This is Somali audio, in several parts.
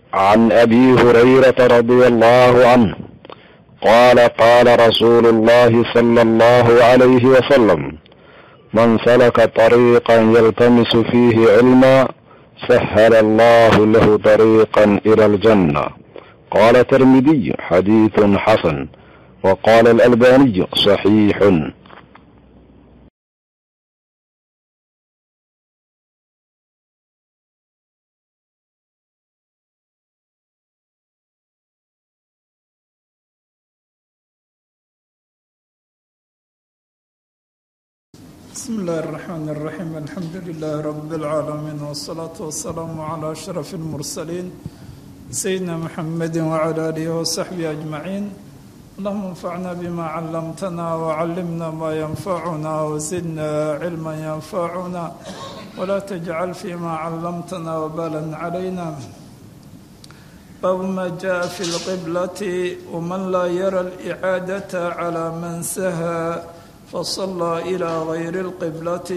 عن ابي هريره رضي الله عنه قال قال رسول الله صلى الله عليه وسلم من سلك طريقا يلتمس فيه علما سهل الله له طريقا الى الجنه قال الترمذي حديث حسن وقال الالباني صحيح بسم الله الرحمن الرحيم الحمد لله رب العالمين والصلاة والسلام على أشرف المرسلين سيدنا محمد وعلى آله وصحبه أجمعين اللهم انفعنا بما علمتنا وعلمنا ما ينفعنا وزدنا علما ينفعنا ولا تجعل فيما علمتنا وبالا علينا باب ما جاء في القبلة ومن لا يرى الإعادة على من سهى فصلى إلى غير القبلة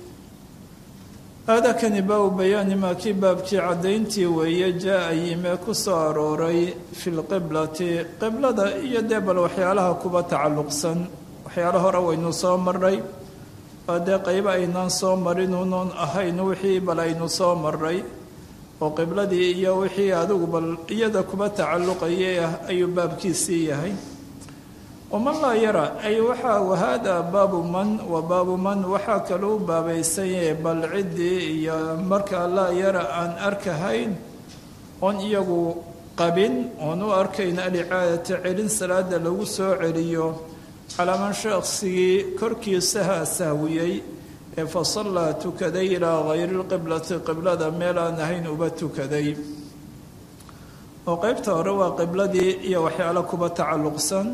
هذا كان باب بيان ما كي بابكي عدينتي وهي جاء يما كسو أروري في القبلة قبلة يدب الوحيالها كوبا تعلق سن وحيالها روينو سو مري هذا قيب أينان سو مرين ونون أهين وحي بل أينو سو مري وقبلة إيا وحي هذا بل يدا كوبا تعلق إياه أي بابكي سيهي waman laa yara ay waxaa wahaada baabu man wa baabu man waxaa kaluu baabaysan yahay bal ciddii iyo markaa laa yara aan arkahayn oon iyagu qabin oon u arkayn alicaadata celin salaada lagu soo celiyo calaa man shaqsigii korkiisaha sahwiyey ee fasallaa tukaday ilaa hayri lqiblati qiblada meel aan ahayn uba tukaday oo qeybta hore waa qibladii iyo waxyaalo kuba tacalluqsan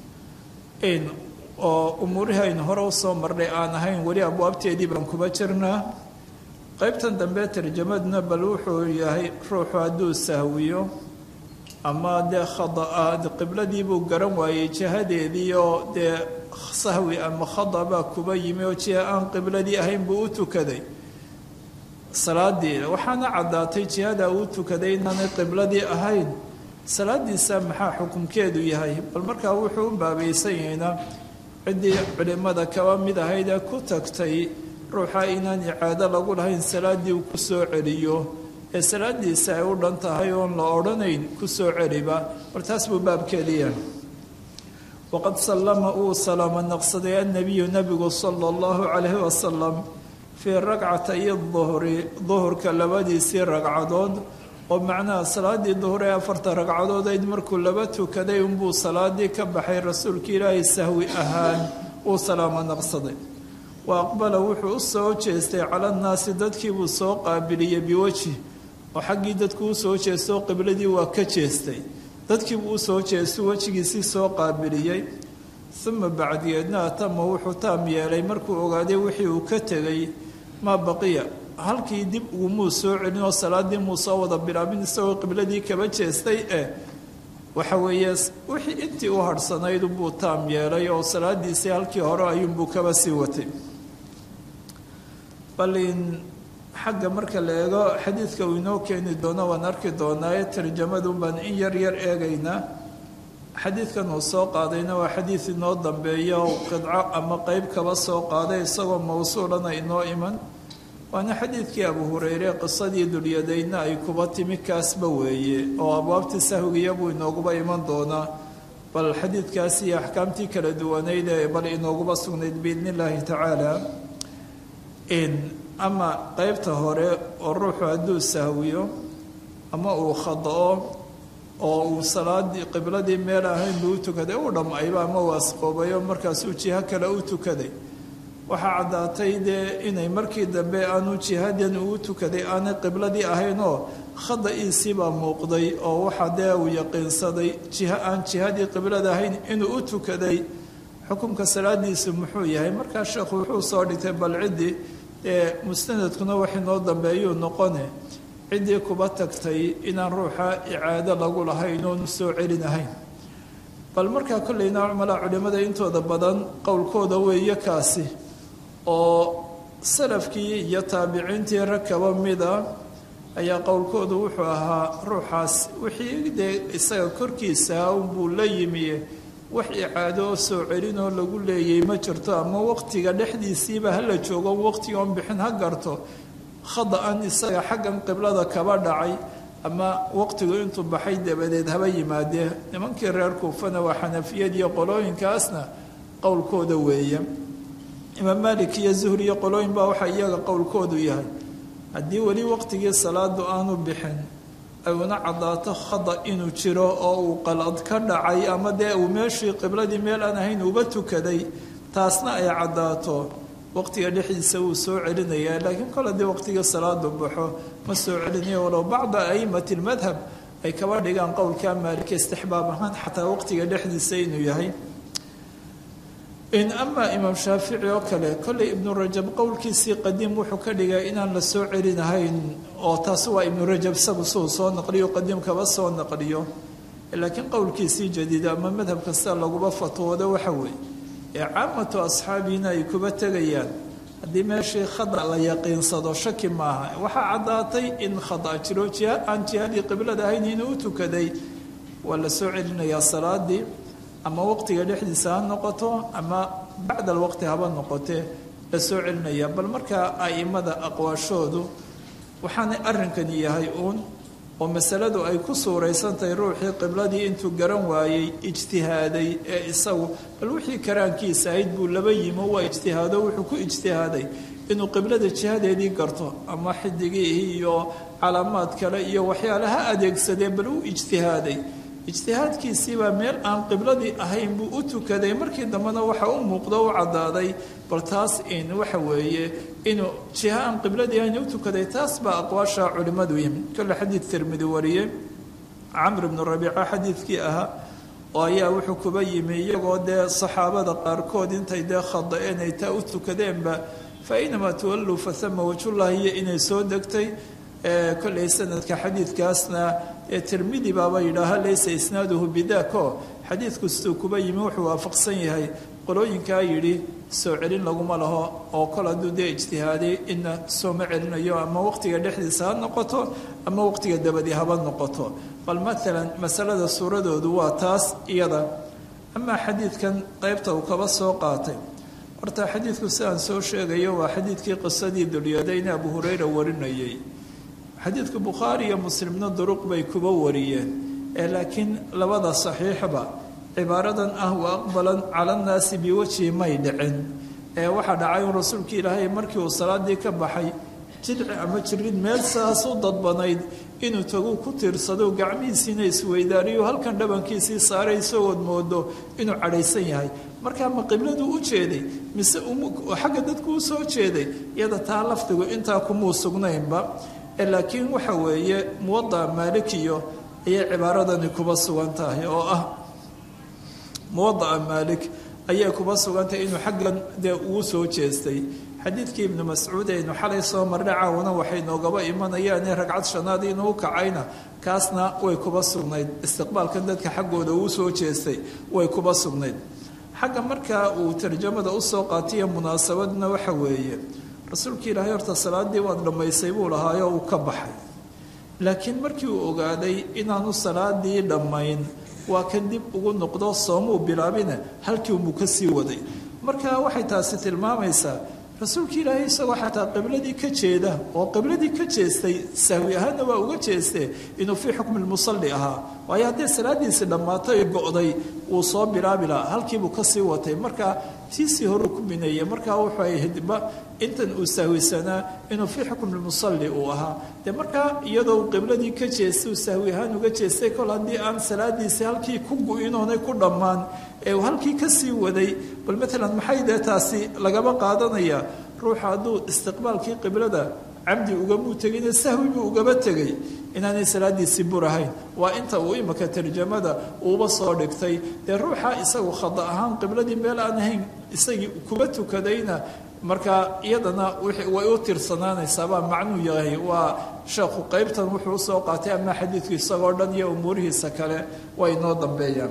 oo umuurihii aynu hore usoo marnay aan ahayn weli abwaabteedii baan kuba jirnaa qeybtan dambe tarjamaduna bal wuxuu yahay ruuxu hadduu sahwiyo ama dee khada qibladiibuu garan waayey jihadeedii oo dee sahwi ama khada baa kuba yimi oo jiha aan qibladii ahayn buu u tukaday salaadii waxaana caddaatay jihada uu tukaday inaanay qibladii ahayn salaadiisa maxaa xukunkeedu yahay bal markaa wuxuu u baabaysan yahayna ciddii culimmada kaba mid ahayd ee ku tagtay ruuxa inaan icaado lagu lahayn salaaddii uu ku soo celiyo ee salaadiisa ay u dhan tahay oon la odhanayn ku soo celiba bal taas buu baabkeedi yahay waqad sallama uu salaamo naqsaday annabiyu nebigu sala allahu calayhi wasalam fii ragcatay duhri duhurka labadiisii ragcadood oo macnaha salaadii duhur ee afarta ragcadood ayd markuu laba tukaday unbuu salaadii ka baxay rasuulka ilaahay sahwi ahaan uu salaamo naqsaday wa aqbala wuxuu u soo jeestay cala nnaasi dadkiibuu soo qaabiliyey biwejhi oo xaggii dadku u soo jeestoo qibladii waa ka jeestay dadkiibuu u soo jeestu wejigiisii soo qaabiliyey uma bacdigeedna atama wuxuu taam yeelay markuu ogaaday wixii uu ka tegay maa baqiya halkii dib ugumuu soo celin oo salaadii muu soo wada bilaabin isagoo qibladii kaba jeestay eh waxa weeye wixii intii u harhsanayd unbuu taam yeelay oo salaadiisii halkii hore ayuunbuu kaba sii watay balin xagga marka la eego xadiidka uu inoo keeni doono waan arki doonaaye tarjamadun baan in yar yar eegaynaa xadiidkan uu soo qaadayna waa xadiid inoo dambeeya oo qidco ama qeyb kaba soo qaaday isagoo mawsuulana inoo iman waana xadiidkii abu hureyre qisadii dulyadaydna ay kuba timi kaasba weeye oo abwaabtii sahwigiya buu inooguba iman doonaa bal xadiidkaas iyo axkaamtii kala duwanayd ee bal inooguba sugnayd biidni illaahi tacaala ama qeybta hore oo ruuxu hadduu sahwiyo ama uu khada-o oo uu salaadii qibladii meel ahayn buu u tukaday u dhammayba ama uu asqoobayo markaasuu jiho kale u tukaday waxaa caddaatay dee inay markii dambe aanu jihadan uu tukaday aanay qibladii ahayn oo khada-iisiibaa muuqday oo waxa dee uu yaqiinsaday jiho aan jihadii qiblada ahayn inuu u tukaday xukunka salaadiisu muxuu yahay markaa sheekhu wuxuu soo dhigtay bal ciddii ee mustanadkuna wax inoo dambeeyuu noqone ciddii kuba tagtay inaan ruuxa icaado lagu lahayn oonu soo celinahayn bal markaa kolleyna cumalaa culimmada intooda badan qowlkooda weeye kaasi oo salafkii iyo taabiciintii rag kaba mida ayaa qowlkoodu wuxuu ahaa ruuxaas wixii dee isaga korkiisa unbuu la yimi wax icaado oo soo celinoo lagu leeyay ma jirto ama waqtiga dhexdiisiiba hala joogo waqtiga on bixin ha garto khada-an isaga xaggan qiblada kaba dhacay ama waqtigu intuu baxay dabadeed haba yimaadee nimankii reer kuufana waa xanafiyad iyo qolooyinkaasna qowlkooda weeye imaam maalik iyo zuhri iyo qolooyin baa waxaa iyaga qowlkoodu yahay haddii weli waqtigii salaadu aanu bixin ay una caddaato khada inuu jiro oo uu qalad ka dhacay ama dee uu meeshii qibladii meel aan ahayn uba tukaday taasna ay caddaato waqtiga dhexdiisa wuu soo celinayaa laakiin kol haddii waqtigii salaadu baxo ma soo celinaya walow bacda aimati lmadhab ay kaba dhigaan qowlkaa maalika istixbaab ahaan xataa waqtiga dhexdiisa inuu yahay in amaa imaam shaafici oo kale kolley ibnu rajab qowlkiisii qadiim wuxuu ka dhigay inaan la soo celinahayn oo taasi waa ibnu rajab isagu suu soo naqliyo qadiim kaba soo naqliyo laakiin qowlkiisii jadiida ama madhab kasta laguba fatwoodo waxa weeye ee caamatu asxaabiina ay kuba tegayaan haddii meeshii khada la yaqiinsado shaki maaha waxaa caddaatay in khada jiro jiha aan jihadii qiblada ahayn inuu u tukaday waa la soo celinayaa salaadii ama waqtiga dhexdiisa ha noqoto ama bacda alwaqti haba noqotee la soo celinaya bal markaa aimada aqwaashoodu waxaanay arrinkani yahay uun oo masaladu ay ku suuraysantahay ruuxii qibladii intuu garan waayey ijtihaaday ee isagu bal wixii karaankiisa ahayd buu laba yimo waa ijtihaado wuxuu ku ijtihaaday inuu qiblada jihadeedii garto ama xidigii iyo calaamaad kale iyo waxyaalaha adeegsadee bal u ijtihaaday ijtihaadkiisiibaa meel aan qibladii ahayn buu u tukaday markii dambena waxa u muuqdo u caddaaday bal taas in waxa weeye inuu jiha aan qibladii ahayn u tukaday taas baa aqwaasha culimmadu yimi kolle xadiid tirmidi wariyey camr ibnu rabiica xadiidkii ahaa oo ayaa wuxuu kuba yimi iyagoo dee saxaabada qaarkood intay dee khada-een ay taa u tukadeenba fa inamaa tuwalluu fahama wajhullahi iyo inay soo degtay kolley sanadka xadiidkaasna ee tirmidi baaba yidhaaha laysa isnaaduhu bidaako xadiidku siduu kuba yimi wuxuu waafaqsan yahay qolooyinkaa yidhi soo celin laguma laho oo kol hadduu dee ijtihaaday ina sooma celinayo ama waqtiga dhexdiisa ha noqoto ama waqtiga dabadi haba noqoto bal maalan masalada suuradoodu waa taas iyada amaa xadiidkan qeybta uu kaba soo qaatay horta xadiidku sidaan soo sheegayo waa xadiidkii qisadii dulyadayne abu hureyra warinayay xadiidka bukhaari iyo muslimna duruq bay kuba wariyeen ee laakiin labada saxiixba cibaaradan ah wa aqbalan cala nnaasi biwajhi may dhicin ee waxaa dhacay un rasuulka ilaahay markii uu salaadii ka baxay jidci ama jirid meel saas u dadbanayd inuu taguu ku tiirsado gacmihiisiina isweydaariyo halkan dhabankiisii saaray isagood moodo inuu cadhaysan yahay markaa ma qibladuu u jeeday mise xagga dadku u soo jeeday iyada taa lafdigu intaa kumuu sugnaynba laakiin waxa weeye muwadaca maalikiyo ayay cibaaradani kuba sugan tahay oo ah muwadaca maalik ayay kuba sugan tahay inuu xaggan dee ugu soo jeestay xadiidkii ibnu mascuud aynu xalay soo marnay caawana waxay noogaba imanayaane ragcad shanaad inuu kacayna kaasna way kuba sugnayd istiqbaalkan dadka xaggooda uu soo jeestay way kuba sugnayd xagga markaa uu tarjamada usoo qaatiya munaasabadna waxa weeye rasuulka ilaahay horta salaadii waad dhammaysay buu lahaayo uu ka baxay laakiin markii uu ogaaday inaanu salaadii dhammayn waa kan dib ugu noqdo soomuu bilaabina halkii unbuu ka sii waday marka waxay taasi tilmaamaysaa rasuulka ilaahay isagoo xataa qibladii ka jeeda oo qibladii ka jeestay sahwi ahaanna waa uga jeestee inuu fii xukmi lmusalli ahaa waayo haddii salaadiisi dhammaatay go'day wuu soo bilaabi lahaa halkiibuu kasii watay marka tiisii horuu ku bineeyey markaa wuxuu ahaydba intan uu sahwisanaa inuu fii xukmi lmusalli uu ahaa dee markaa iyadoo uu qibladii ka jeestay uu sahwi ahaan uga jeestay kol haddii aan salaadiisi halkii ku gu-inoonay ku dhammaan ee uu halkii kasii waday bal maalan maxay dee taasi lagaba qaadanaya ruuxa hadduu istiqbaalkii qiblada camdi ugamuu tegine sahwi buu ugaba tegay inaanay salaadiisii burahayn waa inta uu imika tarjamada uuba soo dhigtay dee ruuxa isagu khada ahaan qibladii meel aan ahayn isagii kuba tukadayna markaa iyadana way u tirsanaanaysaabaa macnuu yahay waa sheekhu qeybtan wuxuu usoo qaatay ama xadiidku isagoo dhan iyo umuurihiisa kale way inoo dambeeyaan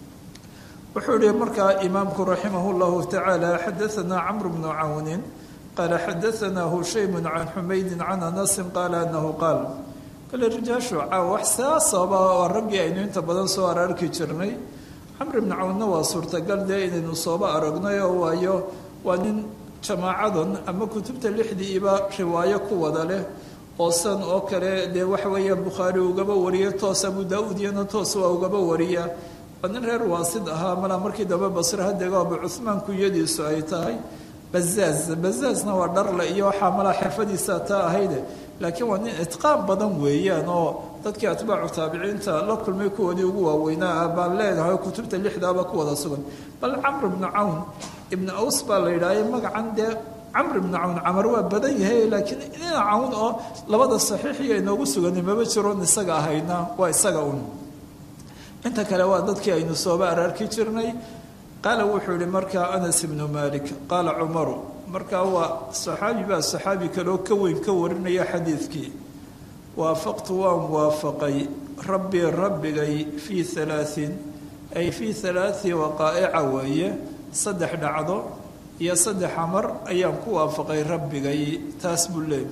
wuxuu yihi markaa imaamku raximah llahu tacaala xadaanaa camru bnu cawnin qaala xadaanaa hushaymu can xumaydin can anasin qaala anahu qaal kale rijaashu caawa wax saasaba waa raggii aynu inta badan soo araarki jirnay camr ibni cawnna waa suurtagal dee inaynu sooba aragnay oo waayo waa nin jamaacadan ama kutubta lixdiiba riwaayo ku wada leh oo san oo kale dee waxa weeya bukhaari ugaba wariya toos abu daa-uud iyana toos waa ugaba wariya waa nin reer waasid ahaa malaa markii dambe basre hadego abu cuhmaan kunyadiisu ay tahay bazaaz bazaazna waa dharle iyo waxaa malaa xirfadiisa taa ahayde laakiin waa nin itqaan badan weeyaan oo dadkii atbaacu taabiciinta la kulmay kuwoodii ugu waaweynaa baan leenahay kutubta lixdaaba ku wada sugan bal camr ibnu cawn ibnu aws baa la yidhaahya magacan dee camr ibnu cawn camar waa badan yahay laakiin ina cawn oo labada saxiixiyo inoogu suganay maba jiroon isaga ahayna waa isaga un inta kale waa dadkii aynu sooba araarki jirnay qaala wuxuu yihi markaa anas ibnu malik qaala cumaru markaa waa saxaabi baa saxaabi kaleoo ka weyn ka warinaya xadiidkii waafaqtu waan waafaqay rabbii rabbigay fii halaain ay fii halaai waqaa'ica weeye saddex dhacdo iyo saddex amar ayaan ku waafaqay rabbigay taas buu leey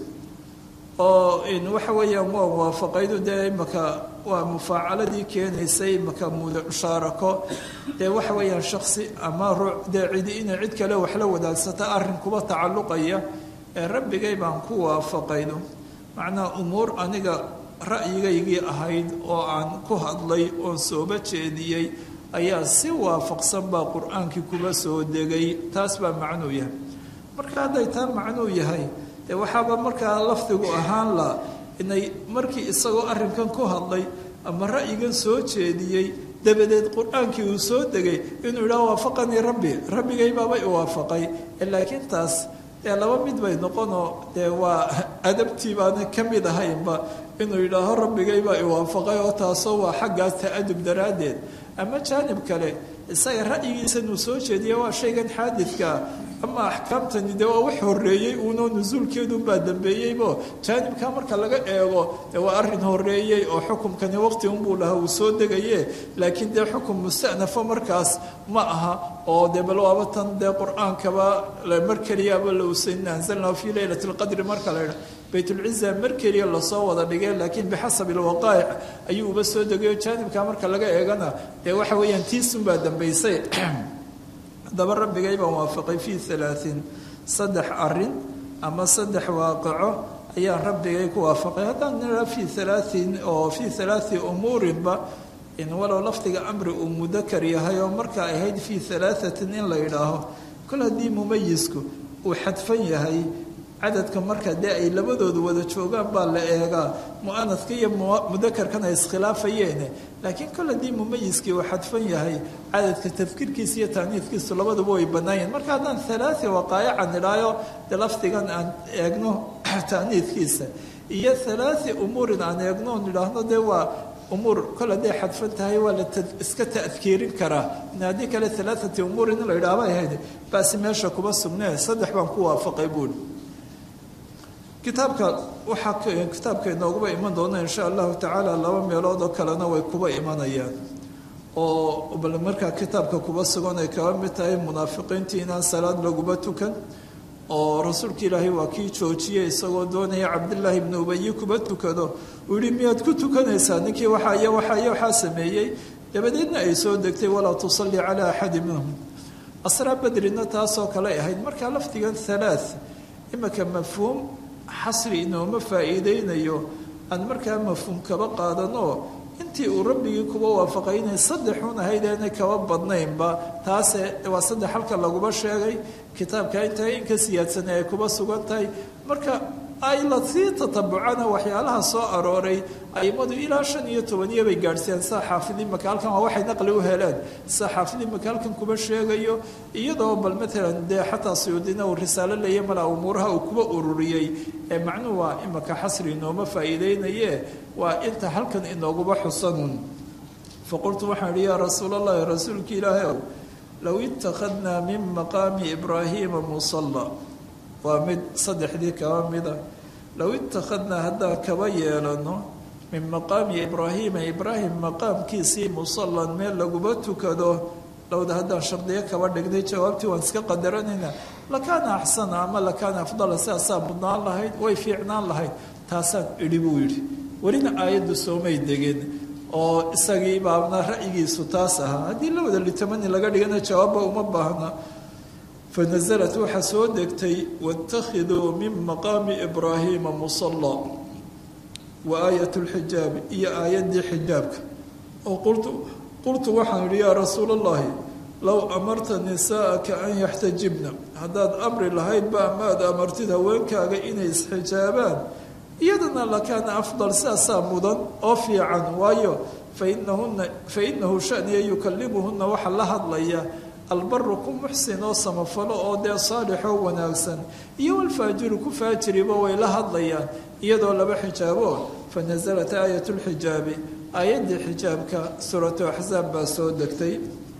oo waxa weeyaan waan waafaqaydu dee imaka waa mufaacaladii keenaysay imaka mushaarako dee waxa weeyaan shaksi ama ruux dee cidi inay cid kale wax la wadaagsata arrin kuba tacalluqaya ee rabbigay baan ku waafaqaydu macnaha umuur aniga ra'yigaygii ahayd oo aan ku hadlay oon sooba jeediyey ayaa si waafaqsan baa qur-aankii kuba soo degay taas baa macnuu yahay marka hadday taa macnuu yahay dee waxaaba markaa lafdigu ahaan la inay markii isagoo arrinkan ku hadlay ama ra'yigan soo jeediyey dabadeed qur-aankii uu soo degay inuu yidhaha waafaqanii rabbi rabbigay baabay u waafaqay laakiin taas dee laba mid bay noqonoo dee waa adabtii baana ka mid ahaynba inuu yidhaaho rabbigay baa iwaafaqay oo taasoo waa xaggaas ta-adub daraaddeed ama jaanib kale isaga ra'yigiisan uu soo jeediya waa shaygan xaadidkaa ama axkaamtani dee waa wax horeeyey uunoo nusuulkeedunbaa dambeeyeybo jaanibkaa marka laga eego dee waa arrin horeeyey oo xukumkani waqti unbuu lahaa uu soo degaye laakiin dee xukum mustanafo markaas ma aha oo dee bal waaba tan dee qur-aankaba mar keliyaaba la usayn anzalnahu fii leylati lqadri marka la idha baytulciza mar keliya lasoo wada dhigay laakiin bixasabi lwaqaa'ic ayuu uba soo degayo jaanibkaa marka laga eegana dee waxa weeyaan tiisunbaa dambaysay haddaba rabbigay baan waafaqay fii alaain saddex arin ama saddex waaqico ayaan rabbigay ku waafaqay haddaan nidhaa fii alaain oo fii alaai umuurinba in walow lafdiga amri uu mudakar yahay oo marka ahayd fii alaatin in la yidhaaho kol haddii mumayisku uu xadfan yahay cadadka marka dee ay labadoodu wada joogaan baa la eegaa mu'anadka iyo mudakarkan ay iskhilaafayeen laakiin kol haddii mumayiskii uu xadfan yahay cadadka tafkiirkiisa iyo taaniidkiisu labaduba way bannaayeen marka haddaan alaai waqaayaca nidhaayo dee lafdigan aan eegno taaniidkiisa iyo alaai umuurin aan eegno nidhaahno dee waa umuur kol hadday xadfan tahay waa la iska ta'kiirin karaa in haddii kale alaaati umuurin in la yidhaahba ahayd baasi meesha kuba sugnee saddex baan ku waafaqay buuri kitaabka waxaa kitaabka inooguba iman doona insha allahu tacaala laba meelood oo kalena way kuba imanayaan oo bal markaa kitaabka kuba sugan ay kaba mid tahay munaafiqiintii inaan salaad laguba tukan oo rasuulka ilaahay waa kii joojiyey isagoo doonaya cabdillaahi ibnu ubayi kuba tukado uu yihi miyaad ku tukanaysaa ninkii waxaa iyo waxaa iyo waxaa sameeyey dabadeedna ay soo degtay walaa tusalli calaa axadi minhum asraa badrina taasoo kale ahayd markaa lafdigan halaa imika mafhuum xasri inooma faa'iideynayo aan markaa mafhuum kaba qaadanoo intii uu rabbigii kuba waafaqay inay saddexun ahayd aanay kaba badnaynba taase waa saddex halka laguba sheegay kitaabka intaa in ka siyaadsanay ay kuba sugan tahay marka ay la sii tatabucana waxyaalaha soo arooray aimadu ilaa shan iyo tobaniyo bay gaadhsiiyeen saa xaafidii makaalkan waa waxay naqli u heleen saa xaafidii makaalkan kuba sheegayo iyadoo bal maalan dee xataa suyuudina uu risaalo leeya malaa umuuraha uu kuba ururiyey ee macnuhu waa imaka xasri inooma faa'iideynaye waa inta halkan inooguba xusanun faqultu waxaan ihi yaa rasuul allahi rasuulki ilaahay ow low ittakhadnaa min maqaami ibraahiima musalla waa mid saddexdii kaba mida low ittakhadnaa haddaan kaba yeelano min maqaami ibraahiima ibraahim maqaamkiisii musallan meel laguba tukado lowda haddaan shardiyo kaba dhignay jawaabtii waan iska qadaranaynaa lakaana axsana ama lakaana afdala sidaasaa mudnaan lahayd way fiicnaan lahayd taasaan idhi buu yidhi welina aayaddu soomay degin oo isagii baabna ra'yigiisu taas ahaa haddii la wada litamani laga dhigana jawaabba uma baahna fanasalat waxaa soo degtay waittakhiduu min maqaami ibraahiima musalla wa aayat lxijaab iyo aayaddii xijaabka oo qultu qultu waxaan idhi yaa rasuula allahi low amarta nisaa'aka an yaxtajibna haddaad amri lahaydba ama aad amartid haweenkaaga inay isxijaabaan iyadana lakaana afdal sidaasaa mudan oo fiican waayo fainahuna fa inahu shaniya yukalimuhuna waxaa la hadlaya albaru ku muxsin oo samafalo oo dee saalixoo wanaagsan iyo walfaajiru ku faajiriba way la hadlayaan iyadoo laba xijaabo fanasalat aayat lxijaabi aayaddii xijaabka suuratu axsaab baa soo degtay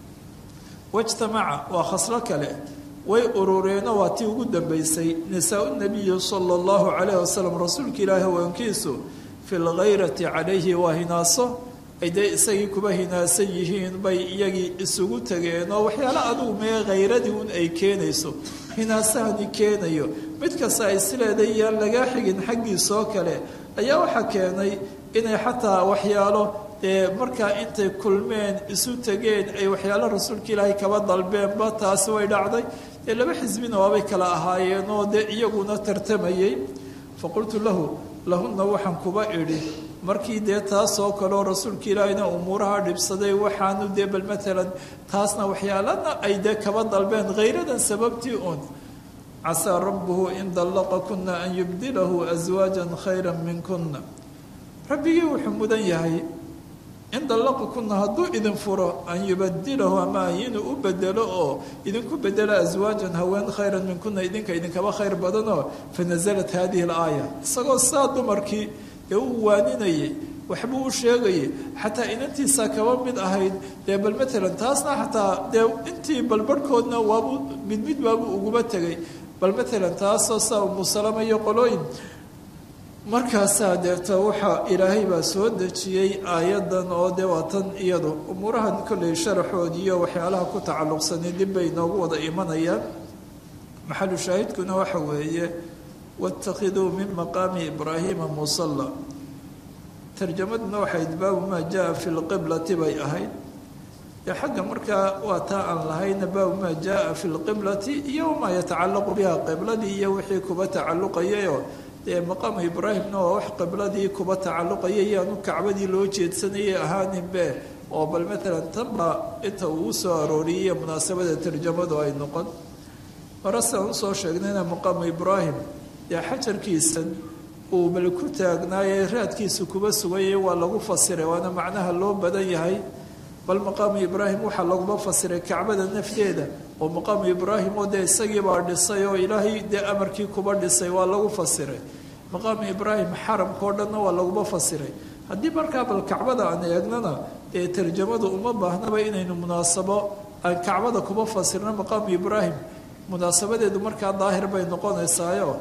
wajtamaca waa khaslo kale way urureeno waa tii ugu dambeysay nisaa nabiyi sala allahu calayh wasalam rasuulka ilaahi haweenkiisu fi lghayrati calayhi waa hinaaso ay dee isagii kuba hinaasan yihiin bay iyagii isugu tegeen oo waxyaalo adugu mee khayradii un ay keenayso hinaasahani keenayo mid kasta ay sileeday yaan lagaa xigin xaggiisoo kale ayaa waxaa keenay inay xataa waxyaalo dee markaa intay kulmeen isu tegeen ay waxyaalo rasuulka ilaahay kaba dalbeenba taasi way dhacday dee laba xisbina waabay kala ahaayeen oo dee iyaguna tartamayay faqultu lahu lahunna waxaan kuba idhi markii dee taasoo kaleo rasuulka ilaahayna umuuraha dhibsaday waxaanu dee bal maalan taasna waxyaalana ay dee kaba dalbeen khayradan sababtii un casaa rabbuhu in dallaqa kuna an yubdilahu aswaajan khayra minkuna rabbigii wuxuu mudan yahay in dallaqa kuna hadduu idin furo an yubadilahu ama inuu u bedelo oo idinku bedelo aswaajan haween khayran minkuna idinka idinkaba khayr badanoo fanasalat hadihi alaaya isagoo saa dumarkii ee uu waaninayay waxbuu u sheegayay xataa inantiisa kaba mid ahayd dee bal maalan taasna xataa dee intii balbarhkoodna waabu mid mid baabuu uguba tegay bal maalan taasoo saa umusalama iyo qolooyin markaasaa deeta waxaa ilaahay baa soo dejiyey aayadan oo dee waa tan iyadu umuurahan kolley sharaxood iyo waxyaalaha ku tacalluqsanay dib bay inoogu wada imanayaan maxalu shaahidkuna waxa weeye wاtakhiduu min maqaami ibraahiima musala tarjamaduna waxayd baabu maa jaa fi lqiblati bay ahayd dee xagga markaa waa taa aan lahayna baabu maa jaa fi lqiblati iyo wamaa yatacalaqu biha qibladii iyo wixii kuba tacalluqayayoo dee maqaamu ibraahimna waa wax qibladii kuba tacalluqaya yaanu kacbadii loo jeedsanayay ahaaninbe oo bal maalan tanba inta uu soo arooriyay munaasabada tarjamadu ay noqon hore siaan usoo sheegnayna maqaamu ibraahim dee xajarkiisan uu bal ku taagnaaye raadkiisa kuba sugayay waa lagu fasiray waana macnaha loo badan yahay bal maqaamu ibraahim waxaa laguma fasiray kacbada nafteeda oo maqaamu ibraahim oo dee isagiibaa dhisay oo ilaahay dee amarkii kuba dhisay waa lagu fasiray maqaamu ibraahim xaramkao dhanna waa laguma fasiray haddii markaa bal kacbada aan eegnana dee tarjamadu uma baahnaba inaynu munaasabo aan kacbada kuba fasirno maqaamu ibraahim munaasabadeedu markaa daahir bay noqonaysaayo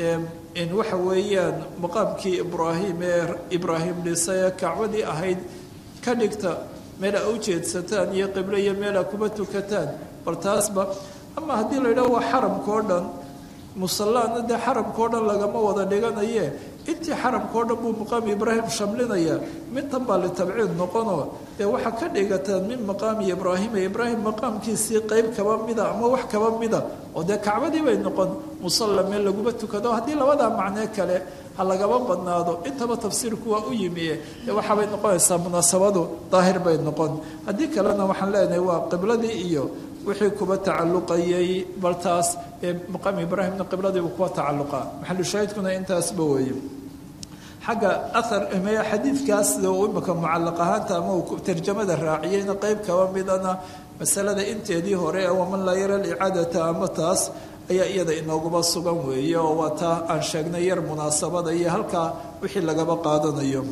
in waxa weeyaan maqaamkii ibraahim ee ibraahim dhisay ee kacbadii ahayd ka dhigta meel a u jeedsataan iyo qiblo iyo meel a kuma tukataan bal taasba ama haddii la yidhaho waa xaramka o dhan musallaana dee xaramka o dhan lagama wada dhiganaye intii xaramka o dhan buu maqaami ibraahim shamlinaya mintan baa litabciid noqonoo dee waxaa ka dhigataan min maqaami ibraahima ibraahim maqaamkiisii qeyb kaba mida ama wax kaba mida oo dee kacbadii bay noqon musalla meel laguma tukado haddii labadaa macnee kale ha lagaba badnaado intaba tafsiirku waa u yimiye dee waxaabay noqonaysaa munaasabadu daahir bay noqon haddii kalena waxaan leenahay waa qibladii iyo wixii kuba tacalluqayay bal taas ee maqaam ibraahimna qibladiibu kuwa tacalluqa maxalu shaahidkuna intaasba weeye xagga ahar xadiidkaas imika mucallaq ahaanta ama uu tarjamada raaciyeyna qeyb kaba midana masalada inteedii hore waman laa yara licaadata ama taas ayaa iyada inooguma sugan weeye oo waa taa aan sheegnay yar munaasabada iyo halkaa wixii lagaba qaadanayo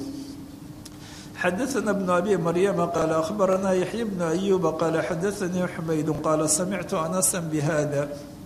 xadaثna بن abi maryama qaala akhbarana yaxya bnu ayuba qaala xadaثanii xumaydu qaala samictu anasa bihada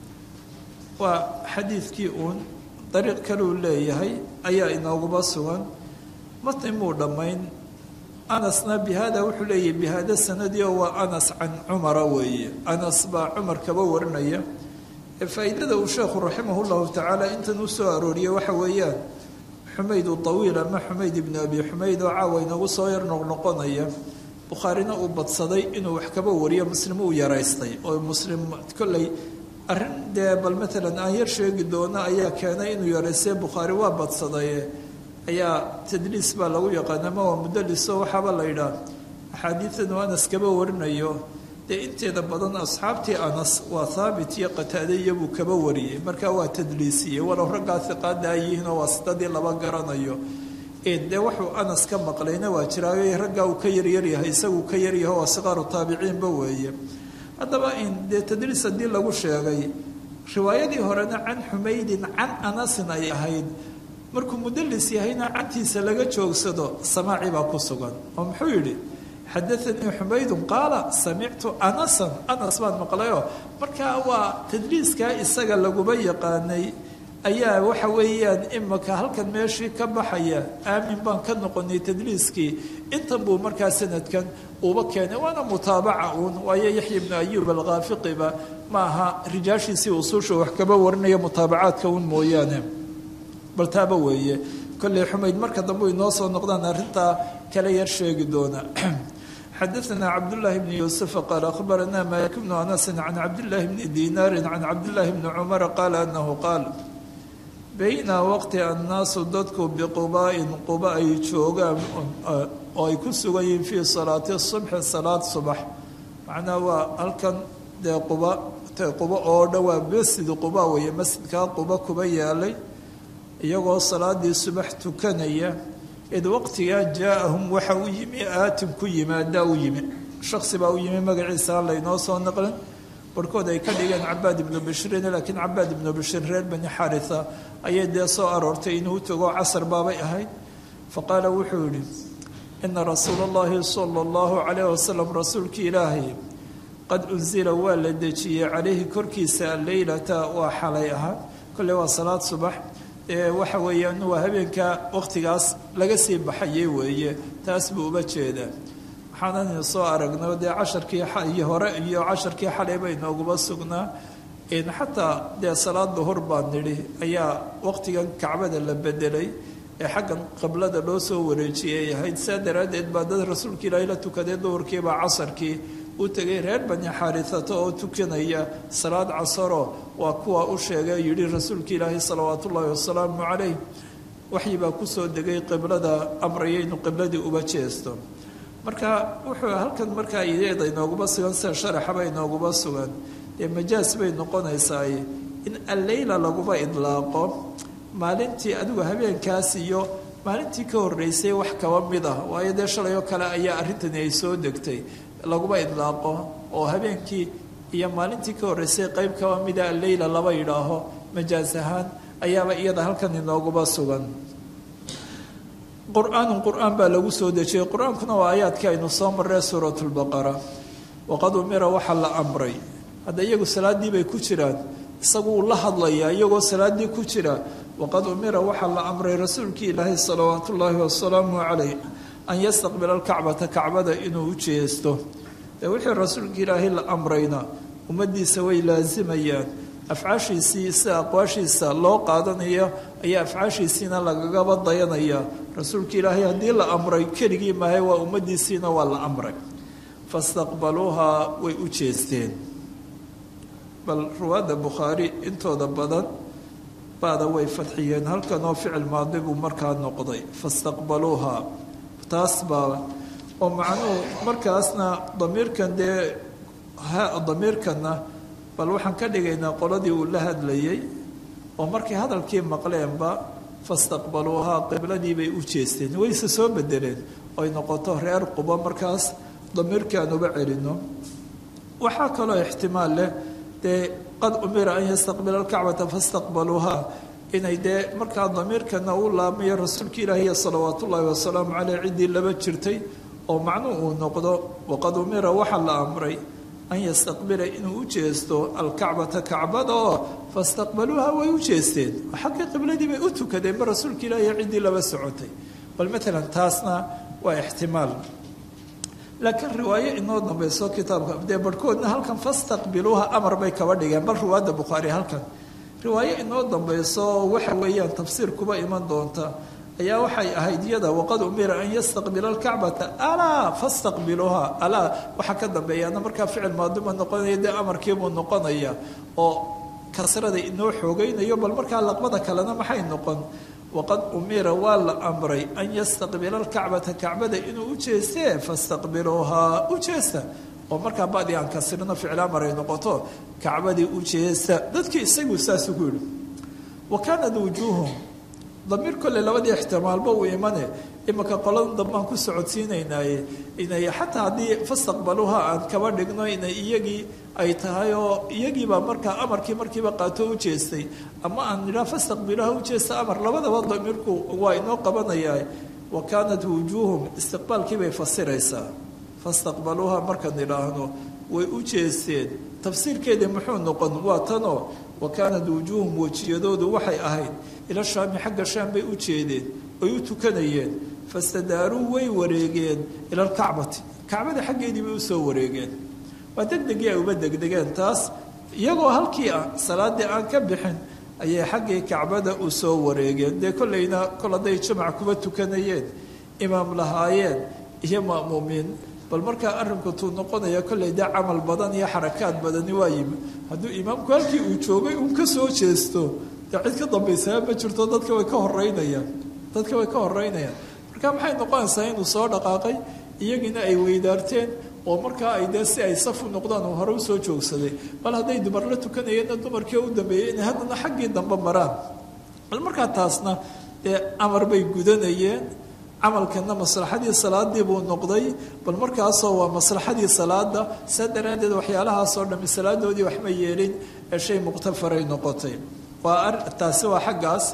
waa xadiidkii uun dariiq kaluu leeyahay ayaa inooguma sugan matni muu dhammayn anasna bihada wuxuu leeyahay bihada sanadii oo waa anas can cumara weeye anas baa cumar kaba warinaya faa'iidada uu sheekhu raximah llahu tacaala intan u soo arooriyey waxa weeyaan xumayd tawiil ama xumayd ibnu abi xumayd oo caawa inagu soo yar noqnoqonaya bukhaarina uu badsaday inuu wax kaba wariyo muslim uu yaraystay oo muslim kolley arrin dee bal maalan aan yar sheegi doono ayaa keenay inuu yaraystay bukhaari waa badsadaye ayaa tadliis baa lagu yaqaana ma waa mudaliso waxaaba la yidhaah axaadiidan uu anas kaba warinayo dee inteeda badan asxaabtii anas waa haabit iyo qataade iyabuu kaba wariyey markaa waa tadliisiyey walow raggaa hiqaadaa yihiinoo waa sidadii laba garanayo dee wuxuu anas ka maqlayna waa jiraayo raggaa uu ka yaryaryahay isaguu ka yaryaho waa siqaaru taabiciinba weeye haddaba dee tadliis haddii lagu sheegay riwaayadii horena can xumaydin can anasin ay ahayd markuu mudalis yahayna cantiisa laga joogsado samaaci baa ku sugan oo muxuu yidhi xadaanii xumaydun qaala samictu anasan anas baan maqlayoo markaa waa tadliiskaa isaga laguba yaqaanay ayaa waxa weeyaan imaka halkan meeshii ka baxaya aamin baan ka noqonay tadliiskii intan buu markaa sanadkan uba keenay waana mutaabaca uun waayo yaxya ibnu ayuub alkhaafiqiba ma aha rijaashiisii usuusha wax kaba warinaya mutaabacaadka un mooyaane bal taaba weeye kolley xumayd marka dambe inoo soo noqdaan arrintaa kala yar sheegi doona xadaثna cabdالlahi bn yuسufa qaal akhbarana malik bnu anasi can cabdالlahi bni dinaari can cabdالlahi bni cumara qaala anahu qaal bayna waqti annaasu dadku biqubaa-in quba ay joogaan oo ay ku sugan yihiin fii salaati subxi salaad subax macnaha waa halkan dee quba quba oo dhan waa masjid quba weeye masjidkaa quba kuba yaalay iyagoo salaadii subax tukanaya id waqtigaa jaa-ahum waxa u yimi aatin ku yimaadaa u yimi shaksi baa u yimi magaciisa aan laynoo soo naqlin barhkood ay ka dhigeen cabaad ibnu bashrin laakiin cabaad ibnu bashir reer bani xaritha ayay dee soo aroortay inuu tago casar baabay ahayd faqaala wuxuu yihi ina rasuula allahi sala allahu calayh wasalam rasuulkii ilaahay qad unsila waa la dejiyey calayhi korkiisa alleylata waa xalay ahaa kolley waa salaad subax waxa weeyaan waa habeenka waqtigaas laga sii baxayay weeye taas buu uba jeedaa waxaanan soo aragno dee casharkii iyo hore iyo casharkii xalay bay nooguba sugnaa xataa dee salaad duhur baan nidhi ayaa waqtigan kacbada la bedelay ee xaggan qiblada loo soo wareejiyay ahayd saa daraaddeed baa dad rasuulka ilaahay la tukaday duhurkiibaa casarkii u tegay reer bani xaarisato oo tukanaya salaad casaro waa kuwa u sheegay yidhi rasuulka ilaahay salawaat ullaahi wasalaamu calayh waxyi baa kusoo degay qiblada amraya inuu qibladii uba jeesto marka wuxuu halkan markaa ideeda inooguba sugan sida sharaxaba inooguba sugan dee majaas bay noqonaysaa in alleyla laguba idlaaqo maalintii adigu habeenkaas iyo maalintii ka horreysay wax kaba mid ah waayo dee shalay oo kale ayaa arrintani ay soo degtay laguba idlaaqo oo habeenkii iyo maalintii ka horreysay qeyb kaba mida alleyla laba yidhaaho majaas ahaan ayaaba iyada halkan inooguba sugan qur-aanun qur-aan baa lagu soo dejiyey qur-aankuna waa aayaadkii aynu soo marree suurat lbaqara waqad umira waxaa la amray hadda iyagu salaaddii bay ku jiraan isagu uu la hadlayaa iyagoo salaaddii ku jira waqad umira waxaa la amray rasuulkii ilaahay salawaatu ullaahi wasalaamu calayh an yastaqbila alkacbata kacbada inuu u jeesto dee wixii rasuulka ilaahay la amrayna ummaddiisa way laasimayaan afcaashiisii sida aqwaashiisa loo qaadanayo ayaa afcaashiisiina lagagaba dayanaya rasuulka ilaahay haddii la amray keligii mahay waa ummaddiisiina waa la amray fastaqbaluuhaa way u jeesteen bal ruwaadda bukhaari intooda badan baada way fadxiyeen halkan oo ficil maadi buu markaa noqday fastaqbaluuhaa taas baa oo macnuhu markaasna damiirkan dee damiirkanna bal waxaan ka dhigaynaa qoladii uu la hadlayay oo markay hadalkii maqleenba fastaqbaluuhaa qibladii bay u jeesteen wayse soo bedeleen oy noqoto reer quba markaas damiirkii aan uba celino waxaa kaloo ixtimaal leh dee qad umira an yastaqbila alkacbata fastaqbaluuhaa inay dee markaa damiirkana uu laamayo rasuulka ilaahiy salawaat ullaahi wasalaamu caleyh ciddii laba jirtay oo macnuhu uu noqdo waqad umira waxaa la amray an yastaqbila inuu u jeesto alkacbata kacbada oo fastaqbaluuha way u jeesteen xaggii qibladii bay u tukadeen ba rasuulka ilaahiy ciddii laba socotay bal maalan taasna waa ixtimaal laakiin riwaayo inoo dambayso kitaabka dee barhkoodna halkan fastaqbiluuha amar bay kaba dhigeen bal riwaayadda bukhaari halkan riwaayo inoo dambayso waxa weeyaan tafsiir kuba iman doonta ayaa waxay ahayd iyada waqad umira an yastaqbila alkacbata alaa fastaqbiluuha alaa waxaa ka dambeeyaana markaa ficil maadima noqonaya dee amarkiibuu noqonaya oo kasrada inoo xoogaynayo bal markaa laqbada kalena maxay noqon waqad umira waa la amray an yastaqbila alkacbata kacbada inuu u jeestee fastaqbiluuhaa u jeesta oo markaa badi aan kasrino ficil amar ay noqoto kacbadii u jeesta dadkii isagu saasuu ku yidhi wa kaanat wujuuhum damiir kolley labadii ixtimaalba uu imane imanka qoladan dambaan ku socodsiinaynaaye inay xataa haddii fastaqbaluuha aan kaba dhigno inay iyagii ay tahay oo iyagiibaa markaa amarkii markiiba qaato u jeestay ama aan nidhaa fastaqbiluuha u jeesta amar labadaba damiirku waa inoo qabanayaa wa kaanat wujuuhum istiqbaalkii bay fasiraysaa fastaqbaluuha markaan idhaahno way u jeesteen tafsiirkeedii muxuu noqon waa tanoo wa kaanat wujuuhum wejiyadoodu waxay ahayd ila shaami xagga shaam bay u jeedeen oy u tukanayeen fastadaaruu way wareegeen ila alkacbati kacbada xaggeedii bay usoo wareegeen waa degdegii ay uba degdegeen taas iyagoo halkii ah salaadii aan ka bixin ayay xaggii kacbada u soo wareegeen dee kollayna kol hadday jamac kuba tukanayeen imaam lahaayeen iyo ma'muumiin bal markaa arrinku tuu noqonaya kollay dee camal badan iyo xarakaad badani waa yimi hadduu imaamku halkii uu joogay uun ka soo jeesto dee cid ka dambaysaa ma jirto dadka way ka horeynayaan dadka way ka horeynayaan marka maxay noqonaysaa inuu soo dhaqaaqay iyagiina ay weydaarteen oo markaa ay dee si ay safu noqdaan uu hore usoo joogsaday bal hadday dumar la tukanayeenna dumarkii u dambeeyey inay haddana xaggii dambe maraan bal markaa taasna dee amar bay gudanayeen camalkana maslaxadii salaadii buu noqday bal markaasoo waa maslaxadii salaada saa daraaddeed waxyaalahaasoo dhami salaadoodii waxma yeelin ee shay muqtafaray noqotay waa taasi waa xaggaas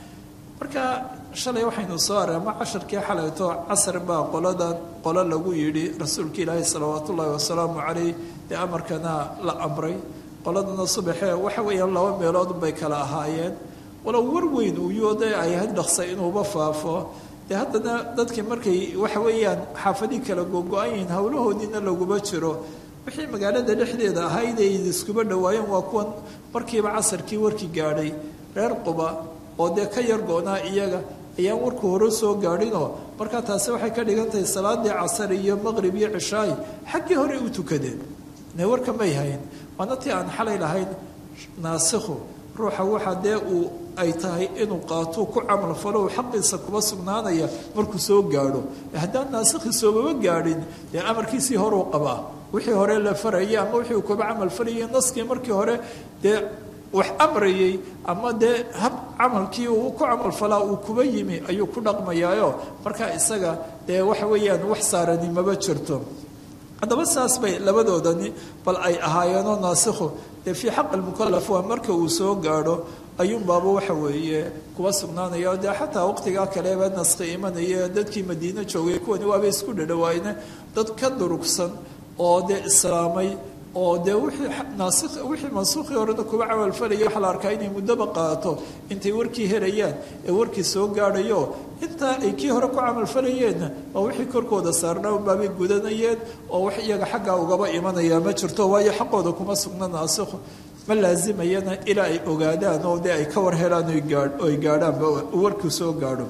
marka shalay waxaynu soo arama casharkii xalayto casar baa qolada qolo lagu yidhi rasuulka ilaahi salawaat ullaahi wasalaamu caleyh dee amarkana la amray qoladana subaxee waxa weeyaan laba meelood bay kala ahaayeen walow war weyn uu yooda ay ahayd dhaqsay inuuba faafo dee haddana dadkii markay waxa weeyaan xaafadii kala gogo-an yihiin howlahoodiina laguma jiro wixii magaalada dhexdeeda ahayd ay iskuba dhawaayeen waa kuwan markiiba casarkii warkii gaadhay reer quba oo dee ka yar go-naa iyaga ayaan warku hore soo gaadhinoo markaa taasi waxay ka dhigan tahay salaadii casar iyo maqrib iyo cishaay xaggii hore u tukadeen ne warka may hayn waana tii aan xalay lahayn naasikhu ruuxa waxa dee uu ay tahay inuu qaatuu ku camal falo xaqiisa kuba sugnaanaya markuu soo gaadho haddaan naasikhi soobaba gaadhin dee amarkiisii horuu qabaa wixii hore la farayay ama wixii uu kuba camal falayay naskii markii hore dee wax amrayay ama dee hab camalkii uu ku camalfalaa uu kuba yimi ayuu ku dhaqmayaayo markaa isaga dee waxa weeyaan wax saarani maba jirto haddaba saas bay labadoodani bal ay ahaayeenoo naasikhu dee fii xaq almukalaf waa marka uu soo gaadho ayuunbaaba waxa weeye kuba sugnaanaya dee xataa waqtigaa kaleba naskhi imanaya dadkii madiine joogay kuwani waaba isku dhadhawaayne dad ka durugsan oo dee islaamay oo dee wixii naasi wixii mansuukhii horena kuba camalfalaya waxaa la arkaa inay muddoba qaato intay warkii helayaan ee warkii soo gaadhayo intaa ay kii hore ku camalfalayeenna waa wixii korkooda saarnaa unbaabay gudanayeen oo wax iyaga xaggaa ugaba imanaya ma jirto waayo xaqooda kuma sugna naasikhu ma laazimayana ilaa ay ogaadaan oo dee ay ka war helaan oy gaadhaanba warkii soo gaadho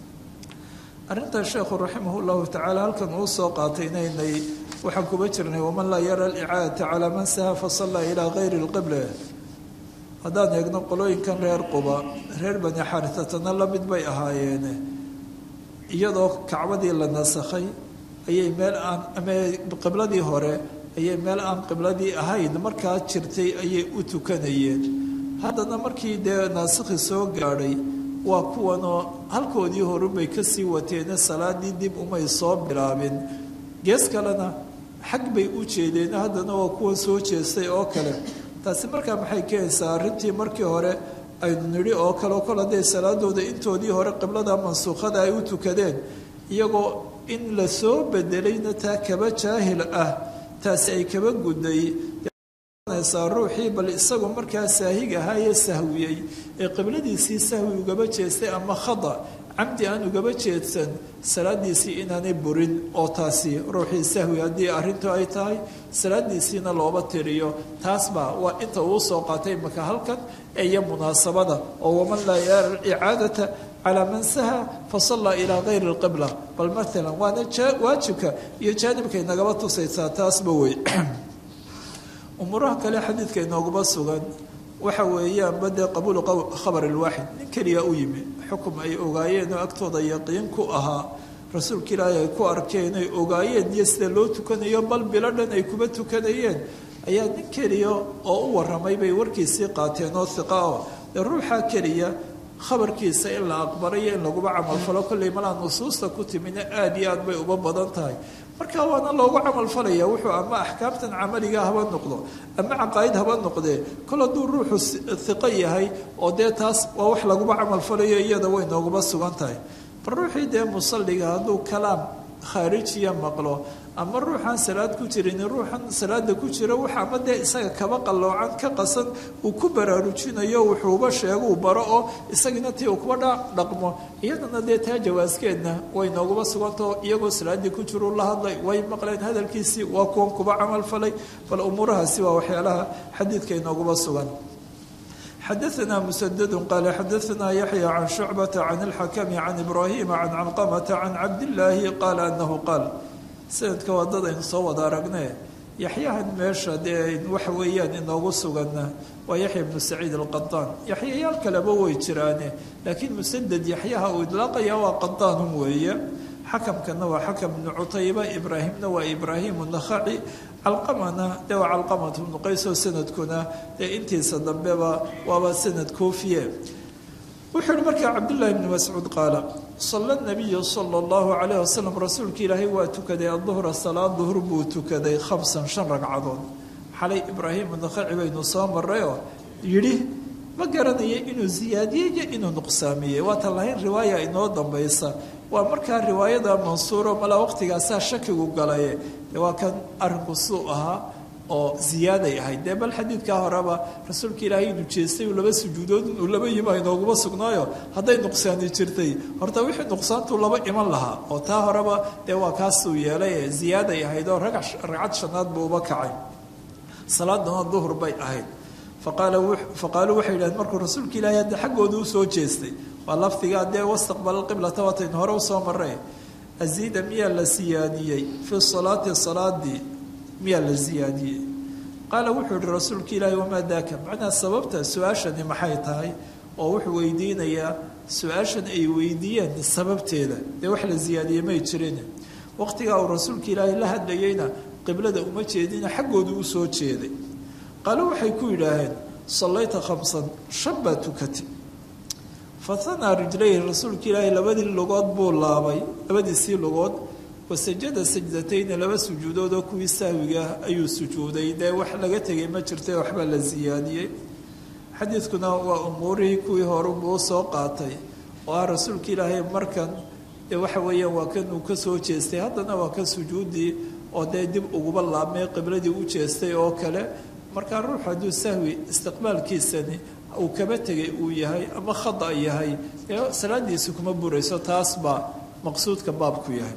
arrintaa sheekhu raximah llahu tacaala halkan uu soo qaatay inaynay waxaan kuba jirnay waman laa yara alicaadata calaa man saha fasallaa ilaa kayri lqibla haddaan eegno qolooyinkan reer quba reer bani xaritatana la mid bay ahaayeene iyadoo kacbadii la nasakhay ayay meel aan ama qibladii hore ayay meel aan qibladii ahayn markaa jirtay ayay u tukanayeen haddana markii dee naasikhi soo gaadhay waa kuwanoo halkoodii horubay kasii wateene salaadii dib umay soo bilaabin gees kalena xag bay u jeedeen haddana waa kuwan soo jeestay oo kale taasi markaa maxay keenaysaa arrintii markii hore aynu nidhi oo kale kol hadday salaadooda intoodii hore qiblada mansuukhada ay u tukadeen iyagoo in la soo bedelayna taa kaba jaahil ah taasi ay kaba gudday ruuxii bal isagu markaa saahig ahaayee sahwiyey ee qibladiisii sahwi ugaba jeestay ama khada camdi aan ugaba jeedsan salaadiisii inaanay burin oo taasi ruuxii sahwi haddii arrintu ay tahay salaadiisiina looba tiriyo taasba waa inta uu soo qaatay maka halkan iyo munaasabada oo waman laa yaara icaadata calaa man saha fasallaa ilaa gayri lqibla bal maalan waana waajibka iyo jaanibkay nagaba tusaysaa taasba wey umuuraha kale xadiidka inooguma sugan waxa weeyaanba dee qabuulu khabar ilwaaxid nin keliya u yimi xukum ay ogaayeen oo agtooda yaqiin ku ahaa rasuulka ilaahi ay ku arkeen ay ogaayeen iyo sida loo tukanayo bal bilo dhan ay kuba tukanayeen ayaa nin keliya oo u waramay bay warkiisii qaateen oo hiqa o dee ruuxa keliya khabarkiisa in la aqbalayo in laguba camalfalo kolley malaa nusuusta ku timina aada iyo aad bay uba badan tahay marka waana loogu camalfalaya wuxuu ama axkaamtan camaliga haba noqdo ama caqaa'id haba noqdee kol hadduu ruuxu hiqo yahay oo dee taas waa wax laguba camalfalayo iyada way nooguba sugan tahay bal ruuxii dee musalliga hadduu kalaam khaarijiya maqlo ama ruuxaan salaad ku jirin ruuxan salaada ku jira wax ama dee isaga kaba qalloocan ka qasan uu ku baraarujinayo wuxuuba sheego uu baro oo isagina tii uu kuba dhaqmo iyadana dee taa jawaaskeedna way nooguma sugantao iyagoo salaaddii ku jiru la hadlay way maqleen hadalkiisii waa kuwan kuba camal falay bal umuurahaasi waa waxyaalaha xadiidka inooguma sugan xadaثna msdd qal xadaثna yaحyى can شhucbaةa can اlxakmi can ibrahima can calqamata can cabdالlaahi qaala anahu qaal sanadka waa dad aynu soo wada aragne yaxyahan meesha dee waxa weeyaan inoogu suganna waa yaxya bnu saciid alqadaan yaxyayaal kaleba way jiraane laakiin musaded yaxyaha uu idlaaqaya waa qadaanun weeye xakamkana waa xakam bnu cutayba ibraahimna waa ibraahimu nakhaci calqamana dee waa calqamat bnu qaysoo sanadkuna dee intiisa dambeba waaba sanad koofiye wuxuu yihi markaa cabdullaahi bni mascuud qaala sala nabiyu sala allahu calayh wasalam rasuulka ilaahay waa tukaday aduhra salaad duhur buu tukaday khamsan shan ragcadood xalay ibraahimu nakhaci baynu soo marayoo yidhi ma garanaya inuu ziyaadiyey iyo inuu nuqsaamiyey waatan lahayn riwaaya inoo dambaysa waa markaa riwaayada mansuuro malaa waqtigaasaa shakigu galaye dee waa kan arrinku suu ahaa oo ziyaaday ahayd dee bal xadiidkaa horeba rasuulka ilaahay inuu jeestay uu laba sujuudood inuu laba yima inooguma sugnaayo hadday nuqsaani jirtay horta wixii nuqsaantuu laba iman lahaa oo taa horeba dee waa kaasuu yeelay ee ziyaaday ahayd oo ragcad shanaad buu uba kacay salaadana duhur bay ahayd faqaaluu waxay yidhahdeen markuu rasuulka ilaahay hadda xaggooda usoo jeestay waa lafdigaa dee wastaqbala qiblata wataynu hore usoo marray aziida miyaa la siyaadiyey fii salaati salaadii miyaa la siyaadiyey qaala wuxuu yihi rasuulka ilaahi wamaa daaka macnaha sababta su-aashani maxay tahay oo wuxuu weydiinayaa su-aashan ay weydiiyeen sababteeda dee wax la siyaadiyey may jirin waqtigaa uu rasuulka ilaahi la hadlayeyna qiblada uma jeedina xaggoodu usoo jeeday qaalo waxay ku yidhaaheen sallayta khamsan shan baa tukatay fahanaa rijlayhi rasuulka ilaahi labadii lugood buu laabay labadiisii lugood wasajada sajdatayni laba sujuudood oo kuwii sahwiga ayuu sujuuday dee wax laga tegay ma jirtay waxbaa la siyaadiyey xadiidkuna waa umuurihii kuwii horubuu soo qaatay oo ah rasuulka ilaahay markan dee waxa weeyaan waa kan uu ka soo jeestay haddana waa kan sujuuddii oo dee dib uguba laabmay qibladii u jeestay oo kale markaa ruux hadduu sahwi istiqbaalkiisani uu kaba tegay uu yahay ama khada yahay dee salaadiisi kuma burayso taas baa maqsuudka baabku yahay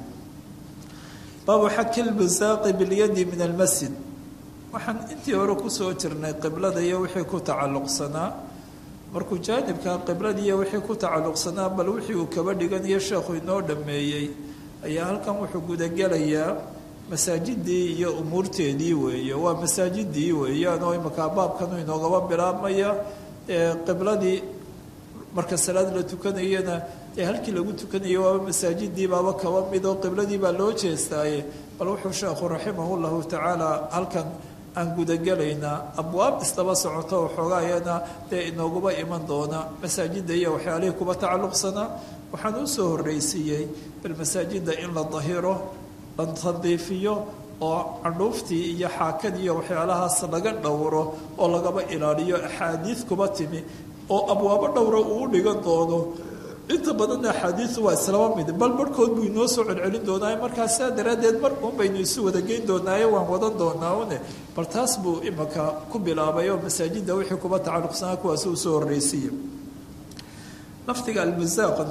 baabu xaki lbusaaqi bilyadi min almasjid waxaan intii hore kusoo jirnay qiblada iyo wixii ku tacalluqsanaa markuu jaanibka qiblada iyo wixii ku tacalluqsanaa bal wixii uu kaba dhiganayo sheekhu inoo dhammeeyey ayaa halkan wuxuu gudagelayaa masaajidii iyo umuurteedii weeye waa masaajidii weeyaan oo imakaa baabkanu inoogaba bilaabmaya qibladii marka salaad la tukanayana ee halkii lagu tukanayo waaba masaajidii baaba kaba mid oo qibladii baa loo jeestaaye bal wuxuu sheekhu raximah llahu tacaala halkan aan gudagelaynaa abwaab isdaba socoto waxoogaayana dee inooguba iman doona masaajida iyo waxyaalihii kuba tacalluqsanaa waxaan usoo horreysiiyey bal masaajida in la dahiro la tandiifiyo oo candhuuftii iyo xaakadii iyo waxyaalahaas laga dhowro oo lagaba ilaaliyo axaadiid kuba timi oo abwaabo dhowra uu dhigan doono inta badanna axaadiidu waa islaba mid bal barhkood buu inoo soo celcelin doonaaye markaa saa daraaddeed mar uun baynu isu wada geyn doonaaye waan wadan doonaa une bal taas buu imaka ku bilaabay oo masaajidda wixii kuba tacalluqsanaa kuwaasi usoo horreysiya lafdiga almusaaqna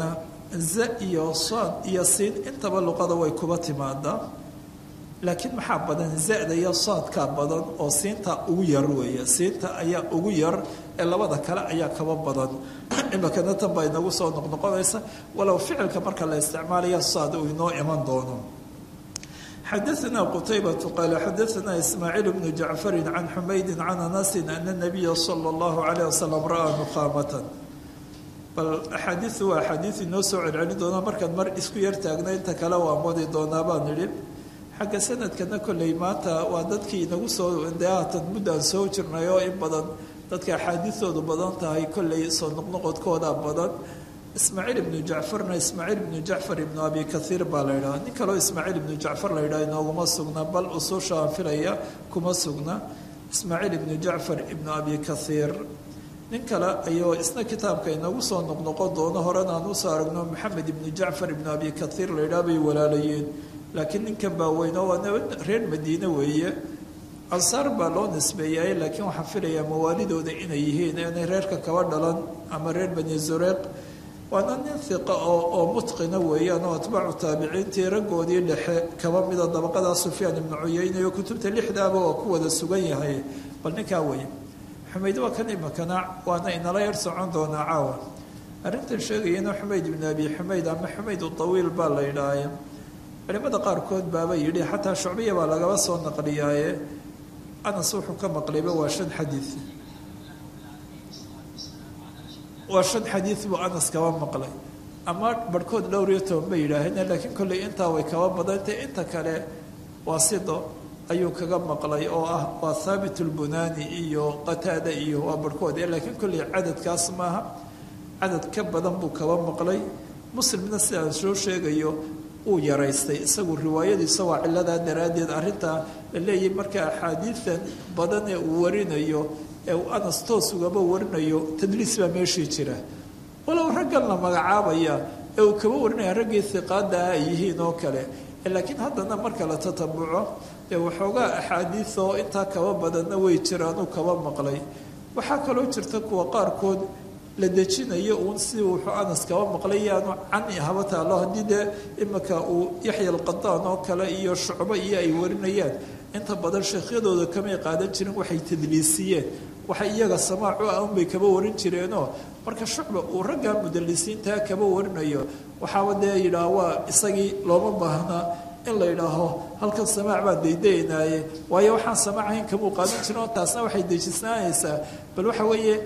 za iyo saad iyo siin intaba luqada way kuba timaadaa laakiin maxaa badan zada iyo saadkaa badan oo siinta ugu yar weeye siinta ayaa ugu yar ee labada kale ayaa kaba badan imikana tan baa inagu soo noqnoqonaysa walow ficilka marka la isticmaalaya saad uu inoo iman doono xadaثna qtaybة qal xadaثna ismaaciil bnu jacfari can xumaydi can anasi ana الnabiya slى اllahu عalيه waslm ra'a nukhaamata bal axaadiiu waa axaadiis inoo soo celcelin doona markaan mar isku yar taagna inta kale waa modi doonaa baan idhi xagga sanadkana kolley maanta waa dadkii inagu soo de haatan muddaan soo jirnay oo in badan dadka axaadiistoodu badan tahay kolley soo noqnoqodkooda badan ismaaciil ibnu jacfarna ismaaciil ibnu jacfar ibnu abi kaiir baa la yidhaha nin kaleo ismaaciil ibnu jacfar la yidhaha inooguma sugna bal usuusha aan filaya kuma sugna ismaaciil ibnu jacfar ibnu abi kaiir nin kale ayuu isna kitaabka inoogu soo noqnoqon doono horena aan usoo aragno maxamed ibnu jacfar ibnu abi kaiir la yidhaha bay walaalayeen laakiin ninkan baa weyn oo waa reer madiine weeye ansaar baa loo nisbeeyay laakiin waxaan filayaa mawaalidooda inay yihiin inay reerka kaba dhalan ama reer bani zureeq waana nin hiqa oo oo mutqina weeyaan oo atbaacu taabiciintii raggoodii dhexe kaba mida dabaqadaa sufyaan ibnu cuyeyne oo kutubta lixdaaba oo ku wada sugan yahay bal ninkaa weeye xumayd waa kan imikana waana inala yar socon doonaa caawa arrintan sheegayana xumayd ibnu abi xumayd ama xumayd utawiil baa la yidhaahaye culimada qaarkood baaba yidhi xataa shucbiya baa lagaba soo naqliyaaye anas wuxuu ka maqlayba waa shan xadiid waa shan xadiid buu anas kaba maqlay ama barhkood dhowr iyo toban bay yidhaaheen laakiin kolley intaa way kaba badantay inta kale waa sido ayuu kaga maqlay oo ah waa thaabit lbunaani iyo qataada iyo waa barhkood laakiin kolley cadadkaas maaha cadad ka badan buu kaba maqlay muslimna sidaan soo sheegayo uu yaraystay isagu riwaayadiisa waa ciladaa daraaddeed arrintaa la leeyahay marka axaadiidan badan ee uu warinayo ee uu anas toos ugaba warinayo tadliis baa meeshii jira walow raggan la magacaabaya ee uu kaba warinaya raggii hiqaada ah ay yihiin oo kale laakiin haddana marka la tatabuco dee waxoogaa axaadiid oo intaa kaba badanna way jiraanuu kaba maqlay waxaa kaloo jirta kuwa qaarkood la dejinayo uun si wuxuu anas kaba maqlay yaanu cani haba taalo haddii dee imika uu yaxya alqadaan oo kale iyo shucbo iyo ay warinayaan inta badan sheekhyadooda kamay qaadan jirin waxay tadliisiyeen waxa iyaga samaacu ah unbay kaba warin jireenoo marka shucba uu raggaa mudalisiintaa kaba warinayo waxaaba dee yidhaah waa isagii looma baahnaa in la yidhaaho halkan samaac baan daydaynaaye waayo waxaan samaacahayn kamuu qaadan jirin oo taasna waxay dejisnaanaysaa bal waxa weeye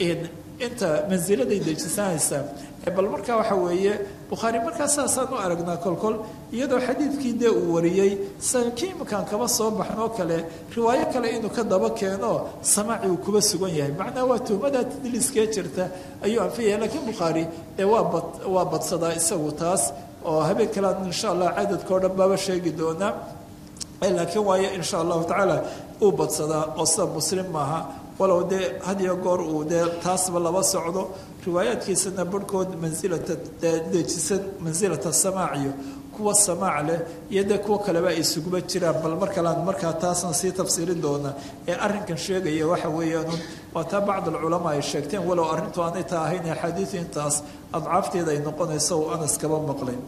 inta mansiladay dejisanaysaa bal markaa waxa weeye bukhaari markaa saasaan u aragnaa kolkol iyadoo xadiidkii dee uu wariyey sankii iminkaan kaba soo baxnoo kale riwaayo kale inuu ka daba keeno samaaci uu kuba sugan yahay macnaa waa tuhmadaa tadliiskee jirta ayuu anfiyaya laakiin bukhaari dee waa bad waa badsadaa isagu taas oo habeen kalean insha allah cadadkao dhan baaba sheegi doonaa laakiin waayo insha allahu tacaala uu badsadaa oo sida muslim maaha walow dee had iyo goor uu dee taasba laba socdo riwaayaadkiisana barhkood mansilata dejisan mansilata samaaciyo kuwa samaac leh iyo dee kuwa kaleba ay isuguba jiraan bal mar kalean markaa taasna sii tafsiirin doona ee arrinkan sheegaya waxa weeyaanun waa taa bacd alculamaa ay sheegteen walow arrintu aanay taa ahayn axaadiidu intaas adcaafteeda ay noqonayso uu anas kaba maqlay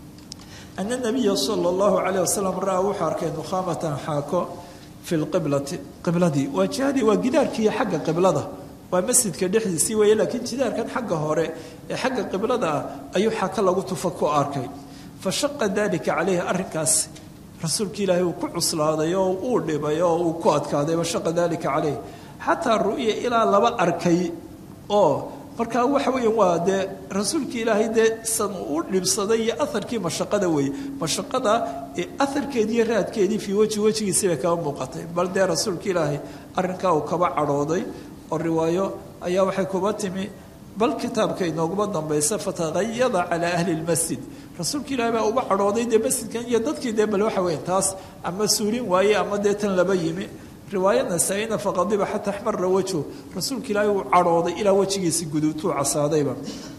ana nabiya sala allahu calayh wasalam ra-a wuxuu arkay nukhaamatan xaako fi lqiblati qibladii waa jihadii waa gidaarkii xagga qiblada waa masjidka dhexdiisii weeye laakiin jidaarkan xagga hore ee xagga qiblada ah ayuu xaka lagu tufa ku arkay fa shaqa dalika caleyhi arrinkaas rasuulka ilaahay uu ku cuslaaday oo uu dhibay oo uu ku adkaaday fa shaqa dalika caleyh xataa ru'ya ilaa laba arkay oo markaa waxa weya waa dee rasuulkii ilaahay dee san u dhibsaday iyo aharkii mashaqada weeye mashaqada aharkeedii iyo raadkeedii fii weji wejigiisii bay kaba muuqatay bal dee rasuulka ilaahay arrinkaa uu kaba cadhooday oo riwaayo ayaa waxay kuba timi bal kitaabka inooguma dambaysa fataqayada calaa ahli lmasjid rasuulka ilaahay baa uba cadhooday dee masjidkan iyo dadkii dee bal waxa weya taas ama suulin waaye ama dee tan laba yimi riwaaya nasaa-ina faqadiba xataa axmara wajhu rasuulka ilaahay uu cadhooday ilaa wejigiisi guduutuu casaadayba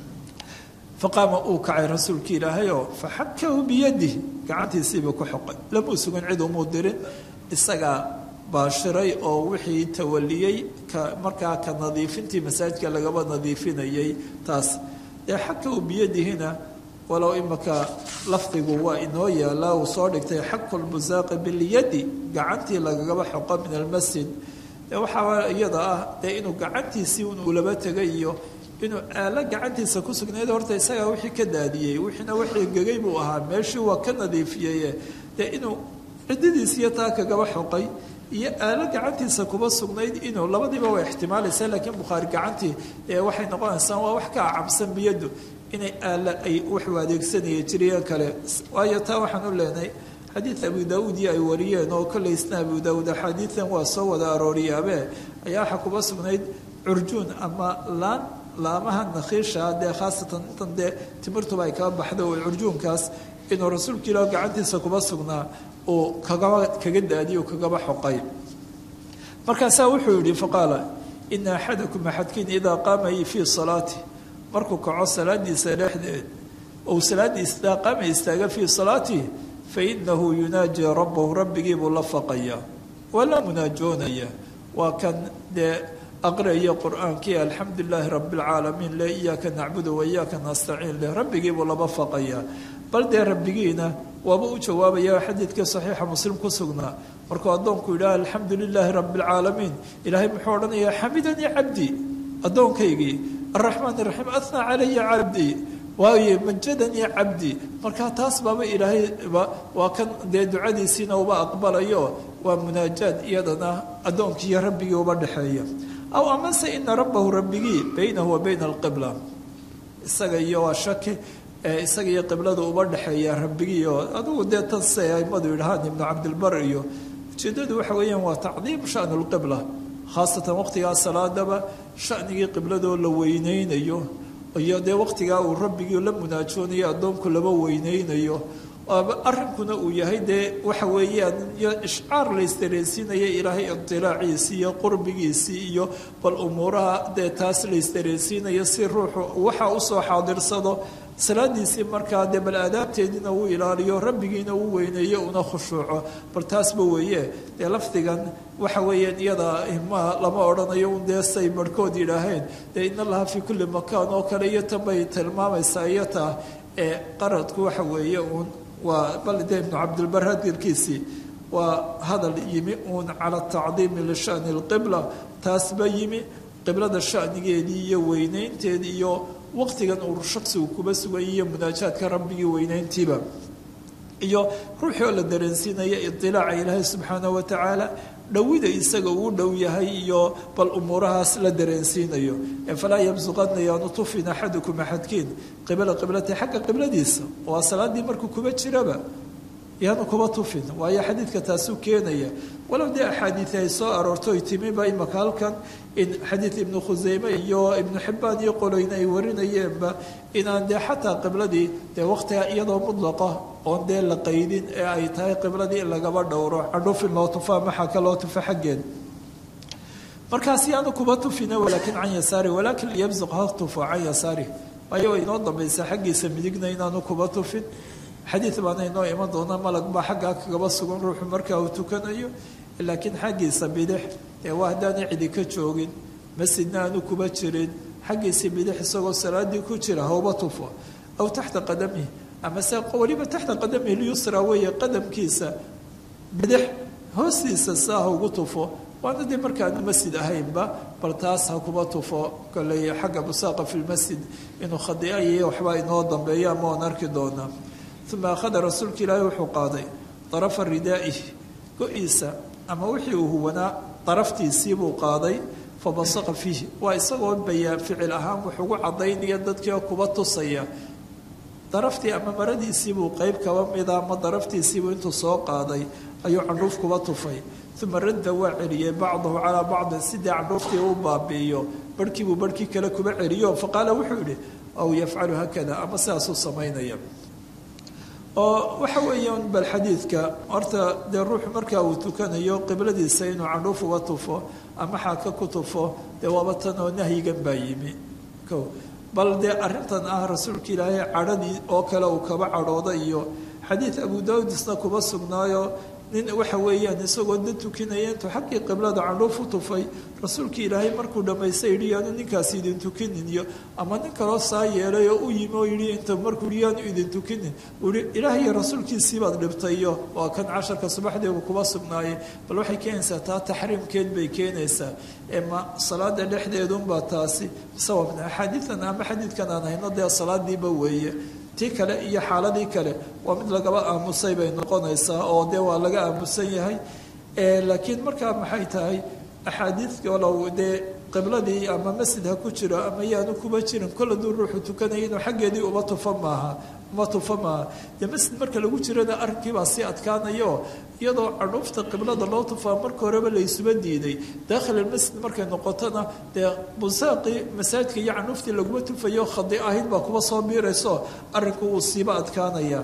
faqaama uu kacay rasuulka ilaahayoo faxakahu biyadih gacantiisiibuu ku xoqay lamuu sugan cid umuu dirin isagaa baashiray oo wixii tawaliyey ka markaa ka nadiifintii masaajidka lagaba nadiifinayay taas dee xakahu biyadihina walow imaka lafdigu waa inoo yaalaa uu soo dhigtay xaku lbusaaqi bilyadi gacantii lagagaba xoqo min almasjid dee waxaa iyada ah dee inuu gacantiisii un ulaba tegay iyo inuu aalo gacantiisa ku sugnayd horta isagaa wixii ka daadiyey wixiina wixii gegay buu ahaa meeshii waa ka nadiifiyeye dee inuu ciddadiisiiyo taa kagaba xoqay iyo aalo gacantiisa kuba sugnayd inuu labadiiba waa ixtimaalaysa laakiin bukhaari gacantii ee waxay noqonaysaa waa wax ka acabsan biyadu inay aalo ay wuxuu adeegsanaya jiriyo kale waayo taa waxaan u leenahay xadiid abu daauudi ay wariyeen oo kolley isna abu daauud axaadiidan waa soo wada arooriyaabe ayaa waxaa kuba sugnayd curjuun ama laan laamaha nakhiisha dee khaasatan intan dee timirtuba ay kaba baxdo oo curjuunkaas inuu rasuulka ilaah gacantiisa kuba sugnaa uu kagaba kaga daadiyo kagaba xoqay markaasaa wuxuu yihi faqaala ina axadakum axadkiin idaa qaama fii salaati markuu kaco salaadiisa dhexdeed ou salaadiisa idaa qaama istaaga fii salaatihi fainahu yunaaji rabbahu rabbigiibuu la faqaya waa la munaajoonaya waa kan dee aqriayo qur-aankii alxamdu lilaahi rabi lcaalamiin le iyaaka nacbudu wa iyaaka nastaciin leh rabbigiibuu laba faqaya bal dee rabbigiina waaba u jawaabaya xadiidkii saxiixa muslim ku sugnaa markuu addoonku yidhaha alxamdu lilaahi rabi lcaalamiin ilaahay muxuu odhanayaa xamidanii cabdii addoonkaygii araxmaan iraxiim ahnaa calaya cabdii waaye majadanii cabdi markaa taas baaba ilaahay waa kan dee ducadiisiina uba aqbalayo waa munaajaad iyadana addoonkii iyo rabbigii uba dhexeeya aw amase ina rabbahu rabbigii baynahu wa bayna alqibla isaga iyo waa shaki isaga iyo qiblada uba dhexeeya rabbigii oo adugu dee tan say aimadu yidhahaan ibnu cabdilbar iyo ujeedadu waxa weeyaan waa tacdiim shanu lqibla khaasatan waqtigaa salaadaba shanigii qibladoo la weyneynayo iyo dee waqtigaa uu rabbigii la munaajoonayo addoonku laba weyneynayo arrinkuna uu yahay dee waxa weeyaan iyo ishcaar la isdareensiinaya ilaahay idilaaciisii iyo qurbigiisii iyo bal umuuraha dee taas la isdareensiinayo si ruuxu waxa usoo xaadirsado salaadiisii markaa dee bal aadaabteediina uu ilaaliyo rabbigiina uu weyneeyo una khushuuco bal taasba weeye dee lafdigan waxa weeyaan iyada ma lama odhanayo un dee say barhkood yidhaaheen dee in allaha fii kulli makaan oo kale iyo tan bay tilmaamaysaa iyo taa ee qaradku waxa weeye uun waa bal dee ibnu cabdilbar hadalkiisii waa hadal yimi uun cala tacdiimi lishani lqibla taasba yimi qiblada shanigeedii iyo weyneynteedii iyo waqtigan uu shaksigu kuba sugay iyo munaajaadka rabbigii weyneyntiiba iyo ruuxii oo la dareensiinaya idilaaca ilaahay subxaana wa tacaala dhowida isaga uu dhow yahay iyo bal umuurahaas la dareensiinayo falaa yabsuqadna yaanu tufin axadukum axadkiin qibla qiblati xagga qibladiisa waa salaadii markuu kuba jiraba yaanu kuba tufin waayo xadiidka taasuu keenaya walow dee axaadiid ay soo aroortoy timiba imaka halkan in xadiid ibnu khuseyme iyo ibnu xibbaan iyo qoloyna ay warinayeenba inaan dee xataa qibladii dee waqtiga iyadoo mudlaqa oon dee la qaydin ee ay tahay qibladii in lagaba dhowro cadhufin loo tufa maxaka loo tufa xaggeed markaas yaanu kuba tufina walaakin can yasaari walaakin liyabsuq ha tufo can yasaari waayo way inoo dambaysaa xaggiisa midigna inaanu kuba tufin xadiid baana inoo iman doona malag baa xaggaa kagaba sugan ruuxu markaa uu tukanayo laakiin xaggiisa bidix ee waa haddaana cidi ka joogin masjidna aanu kuba jirin xaggiisa bidix isagoo salaadii ku jira hauba tufo aw taxta qadamihi ama se weliba taxta qadamihi lyusra weeye qadamkiisa bidix hoostiisa saa ha ugu tufo waana dee markaanu masjid ahaynba bal taas ha kuba tufo koley xagga busaaqa fi lmasjid inuu khadiayiyo waxbaa inoo dambeeyo ama oon arki doonaa uma akhada rasuulka ilaahi wuxuu qaaday darafa ridaa'ihi go-iisa ama wixii uu huwanaa daraftiisiibuu qaaday fa basaqa fiihi waa isagoo bayaan ficil ahaan wax ugu cadaynaya dadkii kuba tusaya daraftii ama maradiisiibuu qeyb kaba mida ama daraftiisiibuu intuu soo qaaday ayuu candhuuf kuba tufay uma radda waa celiyey bacdahu calaa bacdin sidii candhuuftii u baabi'iyo barhkiibuu barhkii kale kuba celiyo faqaala wuxuu yihi aw yafcalu haakada ama sidaasuu samaynaya oo waxa weeyaan bal xadiidka horta dee ruuxu markaa uu tukanayo qibladiisa inuu candhuuf uga tufo ama xaaka ku tufo dee waaba tan oo nahyigan baa yimi ko bal dee arrintan ah rasuulka ilaahay cadhadii oo kale uu kaba cadhooda iyo xadiid abu daawud isna kuba sugnaayo nin waxa weeyaan isagoo dad tukinaya intuu xaggii qiblada candhuuf u tufay rasuulkii ilaahay markuu dhammaystay yidhi yaanu ninkaasi idin tukinin iyo ama nin kaloo saa yeelay oo u yimi oo yidhi inta markuu yidhi yaanu idin tukinin uu yihi ilaah iyo rasuulkiisii baad dhibtay iyo waa kan casharka subaxdeedu kuba sugnaayay bal waxay keenaysaa taa taxriimkeed bay keenaysaa ma salaada dhexdeedunbaa taasi sababna axaadiidan ama xadiidkan aan hayno dee salaadiiba weeye tii kale iyo xaaladii kale waa mid lagaba aamusay bay noqonaysaa oo dee waa laga aamusan yahay laakiin markaa maxay tahay axaadiidka walow dee qibladii ama masjid ha ku jiro ama yaanu kuba jirin kol haduu ruuxu tukanaya inuu xaggeedii uba tufa maaha uma tufa maaha dee masjid marka lagu jirana arrinkiibaa sii adkaanayo iyadoo cadhuufta qiblada loo tufaa marka horeba laysuba diiday daakhililmasjid markay noqotona dee busaaqii masaajidka iyo cadhuuftii laguma tufayo khadi ahayd baa kuba soo biirayso arrinku wuu siiba adkaanaya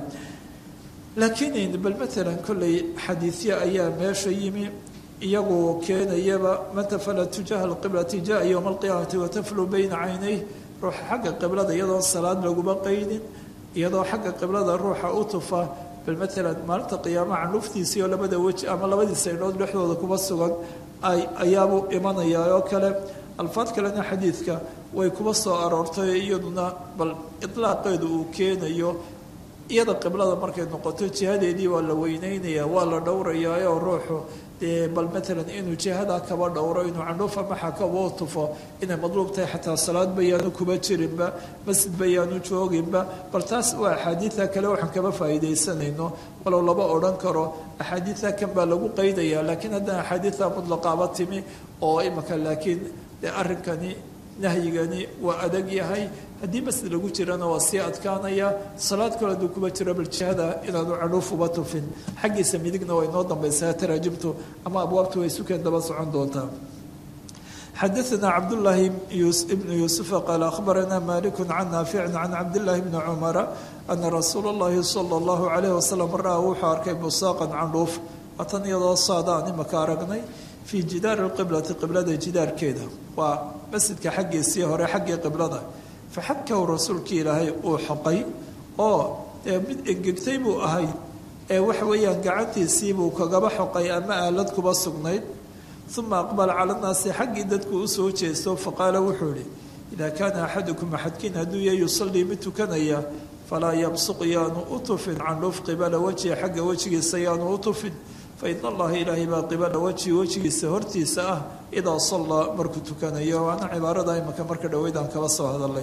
laakiin bal maalan kolley xadiidya ayaa meesha yimi iyagu keenayaba man tafala tujaha alqiblati jaa yowma alqiyaamati wataflu bayna caynayh ruuxa xagga qiblada iyadoo salaad laguma qaydin iyadoo xagga qiblada ruuxa u tufa bal maalan maalinta qiyaamaha candhuftiisii oo labada weji ama labadii saydhood dhexdooda kuba sugan ay ayaabuu imanayaa oo kale alfaad kalena xadiidka way kuba soo aroortay iyaduna bal itlaaqeedu uu keenayo iyada qiblada markay noqoto jihadeedii waa la weyneynaya waa la dhowrayaayoo ruuxu dee bal maalan inuu jihadaa kaba dhowro inuu candhuufa maxa kaba tufo inay madluub tahay xataa salaad bayaanu kuba jirinba masjid bayaanu jooginba bal taas waa axaadiida kale waxaan kaba faa'iidaysanayno walow laba odhan karo axaadiida kan baa lagu qaydaya laakiin haddana axaadiida mutlaqaaba timi oo imaka laakiin dee arrinkani nahyigani waa adag yahay haddii masjid lagu jirana waa sii adkaanaya salaad kale hadduu kuba jiro bal jihada inaanu cadhuuf uba tufin xaggiisa midigna waa inoo dambaysaa taraajimtu ama abwaabtu way sukeen daba socon doontaa xadaثna cabdالlahi ibn yuusufa qaal akhbarana maliku can naafici can cabdالlahi bni cumara ana rasuula اllahi salى اllahu عalayh wasalam ra-a wuxuu arkay busaaqan candhuuf waatan iyadoo saadaan imaka aragnay fii jidaari اqiblati qiblada jidaarkeeda waa masjidka xaggiisii hore xaggii qiblada faxakahu rasuulkii ilaahay uu xoqay oo dee mid engegtay buu ahayd ee waxa weeyaan gacantiisiibuu kagaba xoqay ama aalad kuba sugnayd uma aqbala cala nnaasi xaggii dadku usoo jeesto faqaala wuxuu ihi idaa kaana axadukum axadkiin hadduu ya yusallii mid tukanaya falaa yabsuq yaanu u tufin candhuuf qibala wajhi xagga wejigiisa yaanu u tufin fain allaha ilaahay baa qibala wajhi wejigiisa hortiisa ah idaa sallaa markuu tukanayo waana cibaarada imaka marka dhoweydaan kaba soo hadalay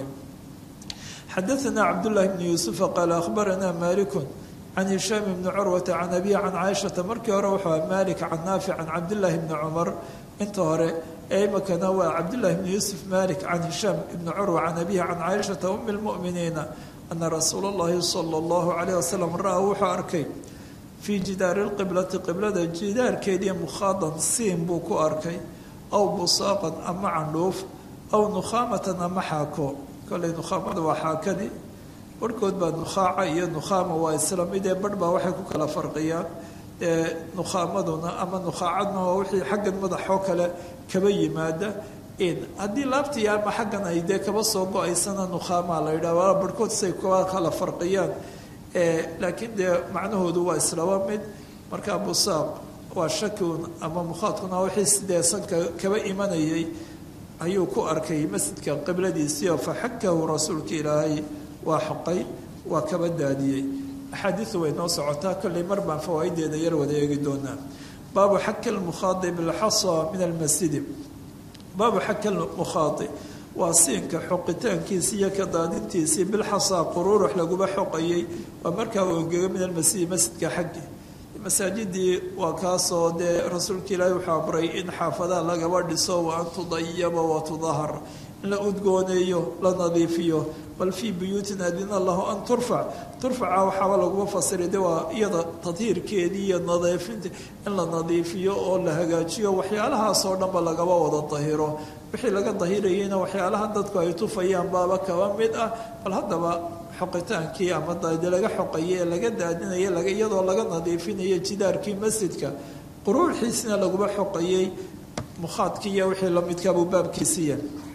xadaثna cabdullahi bni yuusufa qaala akhbarana malikun can hishaam bni curwata can abihi can caaishata markii hore wuxuu aha malik can naafic can cabdillaahi bni cumar inta hore ee imakana waa cabdullahi bni yuusuf malik can hishaam ibni curwa can abihi can caaishata umi lmu'miniina ana rasuula اllahi salى اllahu calayh wasalam ra-a wuxuu arkay fii jidaari lqiblati qiblada jidaarkeedii mukhaadan siin buu ku arkay aw busaaqan ama candhuuf aw nukhaamatan ama xaako kolley nukhaamada waa xaakadii barhkood baa nukhaaca iyo nukhaama waa isla mid ee barh baa waxay ku kala farqiyaan ee nukhaamaduna ama nukhaacadna waa wixii xaggan madaxoo kale kaba yimaada haddii laabtii ama xaggan ay dee kaba soo go-aysana nukhaamaa la yidhaha waa barhkood say kaba kala farqiyaan laakiin dee macnahoodu waa islaba mid markaa busaaq waa shakiun ama mukhaadkuna wixii sidee sanka kaba imanayay ayuu ku arkay masjidka qibladiisii oo faxakahu rasuulka ilaahay waa xoqay waa kaba daadiyey axaadiidu way noo socotaa kolley mar baan fawaa'ideeda yar wada eegi doonaa baabu xaki lmukhaadi bilxasa min almasjidi baabu xaki lmukhaadi waa siinka xoqitaankiisi iyo ka daadintiisii bilxasaa quruurux laguba xoqayay waa markaa uu engego min almasjidi masjidka xaggi masaajidii waa kaasoo dee rasuulka ilaahi wuxuu amray in xaafadaha lagaba dhiso wa an tudayaba wa tudahar in la udgooneeyo la nadiifiyo bal fii buyuutin adina allahu an turfac turfaca waxaaba laguma fasiray de waa iyada tadhiirkeedii iyo nadiifinta in la nadiifiyo oo la hagaajiyo waxyaalahaasoo dhanba lagaba wada dahiro wixii laga dahirayayna waxyaalahan dadku ay tufayaan baaba kaba mid ah bal haddaba xoqitaankii ama de laga xoqaye ee laga daadinaya iyadoo laga nadiifinayo jidaarkii masjidka quruuxiisina laguma xoqayey mukhaadkii iyo wixii lamidkaabuu baabkiisiiya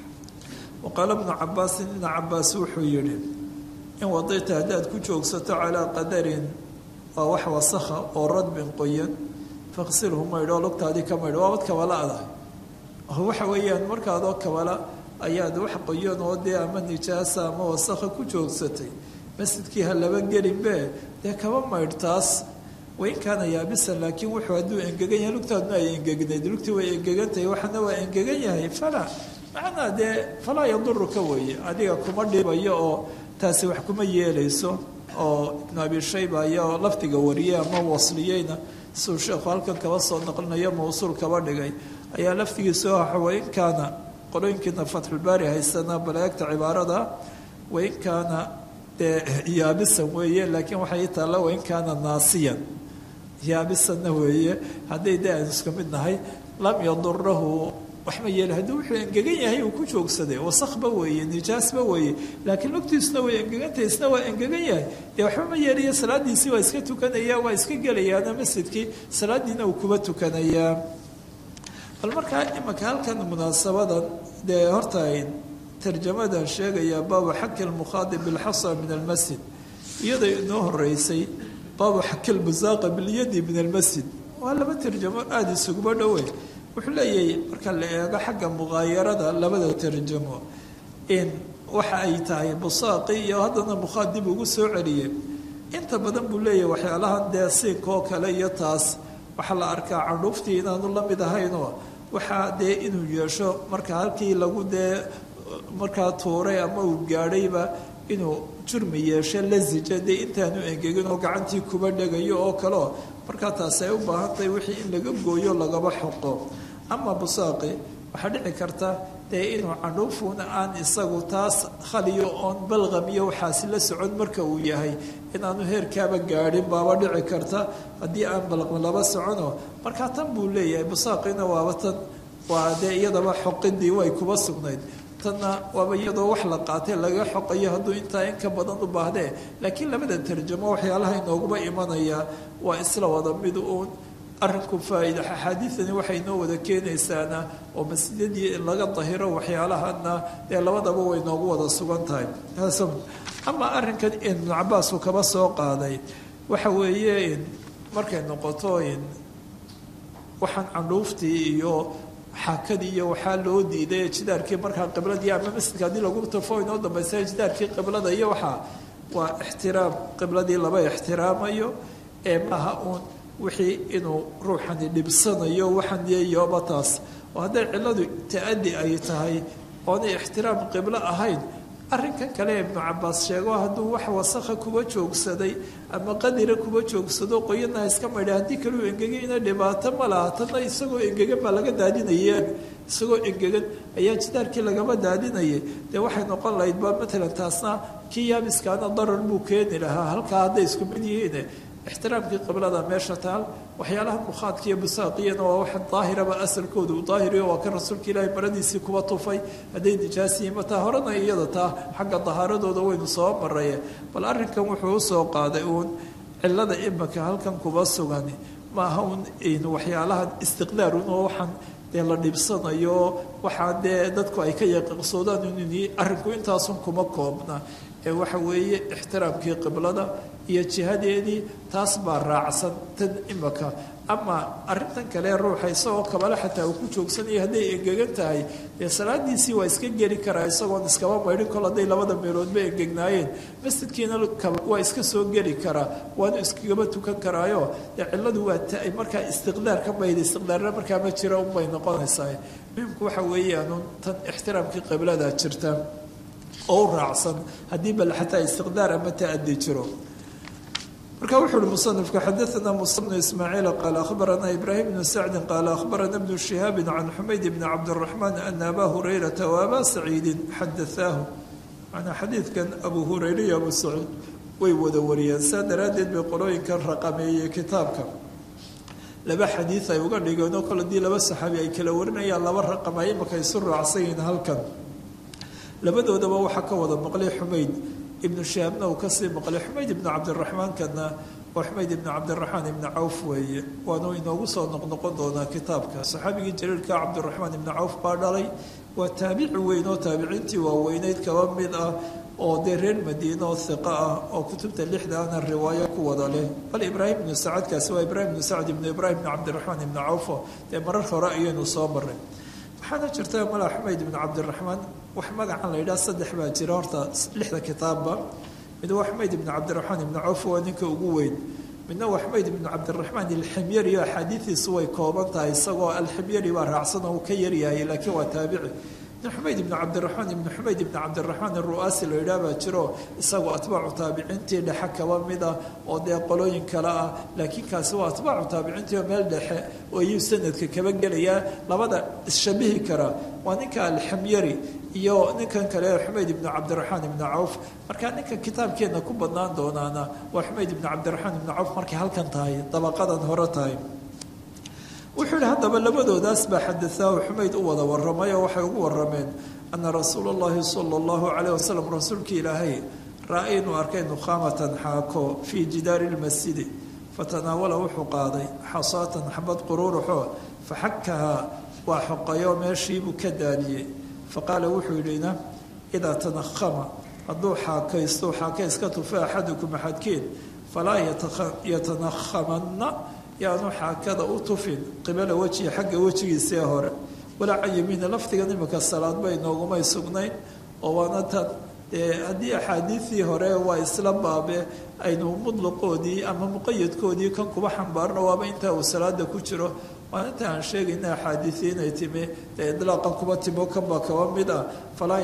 waqaala bnu cabaasin ibna cabaas wuxuu yidhi in wadayta haddaad ku joogsato calaa qadarin waa wax wasakha oo radbin qoyan faqsilhu maydho lugtaadii ka maydho waabad kabala adah waxa weeyaan markaadoo kabala ayaad wax qoyan oo dee ama nijaasa ama wasakha ku joogsatay masjidkii ha laba gelinbe dee kaba maydh taas wain kaana yaabisan laakiin wuxuu hadduu engegan yahay lugtaaduna ay engegnayd lugtii way engegantahay waxana waa engegan yahay falaa macnaa dee falaa yaduruka weeye adiga kuma dhibayo oo taasi wax kuma yeelayso oo ibnu abi shayba ayaa lafdiga wariyey ama wasliyeyna siduu sheekhu halkan kaba soo naqlinayo mawsuul kaba dhigay ayaa lafdigiisu waxa wain kaana qolooyinkiina fatxulbaari haysana baleegta cibaarada wain kaana dee yaabisan weeye laakiin waxay taalla wain kaana naasiyan yaabisanna weeye hadday dee aynu isku mid nahay lam yadurahu waxma yeeli haddii wuxuu engegan yahay uu ku joogsaday wasakba weeye nijaasba weeye laakiin lugtiisuna way engegantahay isna waa engegan yahay dee waxba ma yeelaya salaadiisii waa iska tukanaya waa iska gelayaana masjidkii salaadiina uu kuba tukanayaa bal markaa imanka halkan munaasabadan dee horta tarjamadan sheegaya baabu xaki lmukhaadib bilxasa min almasjid iyadoo inoo horeysay baabu xaki lbusaaqa bilyadi min almasjid waa laba tarjamo aada isuguba dhowe wuxuu leeyahay marka la eego xagga muqaayarada labada tarjamo in waxa ay tahay busaaqi iyo haddana mukhaadib ugu soo celiyey inta badan buu leeyahay waxyaalahan dee siinkaoo kale iyo taas waxaa la arkaa candhuuftii inaanu la mid ahaynoo waxaa dee inuu yeesho marka halkii lagu dee markaa tuuray ama uu gaadhayba inuu jurmi yeesho lasija dee intaanu engegin oo gacantii kuba dhegayo oo kaleo markaa taasi ay u baahan tahay wixii in laga gooyo lagaba xoqo ama busaaqi waxaa dhici karta dee inuu candhuufuuna aan isagu taas khaliyo oon balqam iyo waxaasi la socon marka uu yahay inaanu heerkaaba gaadhin baaba dhici karta haddii aan balqam laba socono markaa tan buu leeyahay busaaqina waaba tan waa dee iyadaba xoqidii way kuba sugnayd tanna waaba iyadoo wax la qaatay laga xoqayo hadduu intaa in ka badan u baahdee laakiin labada tarjamo waxyaalaha inooguba imanaya waa isla wada mid uun arinku faa'iida axaadiidani waxay inoo wada keenaysaana oo masjidadii in laga dahiro waxyaalahana dee labadaba way noogu wada sugan tahay ama arrinkan ibnu cabaas uu kaba soo qaaday waxa weeye markay noqoto waxaan candhuuftii iyo xaakadii iyo waxaa loo diiday jidaarkii markaa qibladii ama masjidka haddii lagu tafo inoo dambaysa jidaarkii qiblada iyo waxaa waa ixtiraam qibladii laba ixtiraamayo ee maaha uun wixii inuu ruuxani dhibsanayo waxaan yeeyoba taas oo hadday cilladu ta-adi ay tahay oonay ixtiraam qiblo ahayn arrinkan kale ibnu cabaas sheego hadduu wax wasakha kuba joogsaday ama qadira kuba joogsado qoyanaha iska maydha haddii kaleu engegayna dhibaato ma laha tanna isagoo engegan baa laga daadinaya isagoo engegan ayaa jidaarkii lagama daadinayay dee waxay noqon lahayd ba matalan taasna kii yaabiskaana darar buu keeni lahaa halkaa hadday isku mid yihiin ixtiraamkii qiblada meesha taal waxyaalaha mukhaadka iyo busaaqiyana waa waxa daahiraba asalkooda uu daahiriyo waa kan rasuulka ilaahay maradiisii kuba tufay hadday nijaasiyiin mataa horena iyada taa xagga dahaaradooda waynu soo maraye bal arrinkan wuxuu usoo qaaday uun cilada imaka halkan kuba sugan maaha un waxyaalaha istiqdaarun oo waxaan dee la dhibsanayo waxaa dee dadku ay ka yaqiiqsoodaan in arrinku intaasun kuma koobna ee waxa weeye ixtiraamkii qiblada iyo jihadeedii taas baa raacsan tan imaka ama arintan kale ruuxa isagoo kabale xataa uu ku joogsanaya hadday engegan tahay dee salaadiisii waa iska geli karaa isagoon iskaba maydhin kol hadday labada meeloodba engegnaayeen masjidkiina waa iska soo geli karaa waanu iskagaba tukan karaayo dee cilladu waa ta markaa istiqdaar ka mayda istiqdaarna markaa ma jira unbay noqonaysaa muhimku waxa weeyaanu tan ixtiraamkii qiblada jirta oo u raacsan haddii bal xataa istiqdaar ama ta-adi jiro marka wuxu uhi musanifku xadaana musa bnu ismaaciil qaala akhbarana ibraahim bnu sacdi qaala akhbarana bnu shihaabi can xumayd bni cabdiraxmaan ana abaa hurayrata wa abaa saciidin xadaaahu manaa xadiidkan abu hurayra iyo abu saciid way wada wariyeen saa daraaddeed bay qolooyinkan raqameeyey kitaabka laba xadiid ay uga dhigeen oo kale hadii laba saxaabi ay kala warinayaan laba raqam ay imaka isu raacsan yihiin halkan labadoodaba waxaa ka wada maqlay xumayd ibnu shihaabna uu kasii maqlay xumayd ibnu cabdiraxmaankana waa xumayd ibnu cabdiraxmaan ibnu cawf weeye waanu inoogu soo noqnoqon doonaa kitaabka saxaabigii jaliilka cabdiraxmaan ibnu cawf baa dhalay waa taabici weyn oo taabiciintii waaweyneyd kaba mid ah oo dee reer madiine oo hiqo ah oo kutubta lixdaana riwaayo ku wada leh bal ibraahim ibnu sacadkaasi waa ibraahim ibnu sacd ibnu ibraahim ibnu cabdiraxmaan ibnu cawfo dee marar hore ayaynu soo maray waxaana jirta mala xumayd ibnu cabdiraxmaan wax magacan la yidhaha saddex baa jira horta lixda kitaabba mid waa xumayd ibnu cabdiraxmaan ibnu cawf waa ninka ugu weyn midna waa xumayd ibnu cabdiraxmaan alximyari oo axaadiidiisu way kooban tahay isagoo alximyari baa raacsan oo uu ka yaryahay laakiin waa taabici ibn xumayd ibnu cabdiraxmaan ibnu xumayd ibnu cabdiraxmaan aru'aasi la yidhaah baa jiro isagoo atbaacu taabiciintii dhexe kaba mid ah oo dee qolooyin kale ah laakiin kaasi waa atbaacu taabiciintii oo meel dhexe oo iyuu sanadka kaba gelayaa labada isshabihi kara waa ninka alxamyari iyo ninkan kale xumayd ibnu cabdiraxmaan ibnu cawf markaa ninka kitaabkeenna ku badnaan doonaana waa xumayd ibnu cabdiraxmaan ibnu cawf markay halkan tahay dabaqadan hore tahay wuxuu yihi haddaba labadoodaas baa xadaaahu xumayd u wada waramay oo waxay ugu warameen ana rasuula اllahi sala اllahu calayh wasalam rasuulkii ilaahay raa inuu arkay nukhaamatan xaako fii jidaari lmasjidi fatanaawala wuxuu qaaday xasaatan xabad quruuruxoo faxakahaa waa xoqayo meeshiibuu ka daadiyey faqaala wuxuu yidhina idaa tanahama hadduu xaakaysto xaakays ka tufa axadukum axadkiin falaa yatanakhamanna yaanu xaakada u tufin qibala wejihi xagga wejigiisee hore walaa can yamiina lafdigan imika salaad bay noogumay sugnayn oo waana tan dee haddii axaadiidii hore waa isla baabe aynu mudlaqoodii ama muqayadkoodii kan kuba xambaarno waaba intaa uu salaada ku jiro waa inta aan sheegayna axaadiidii inay timi dee idlaaqan kuba timo kanbaa kaba mid ah falaa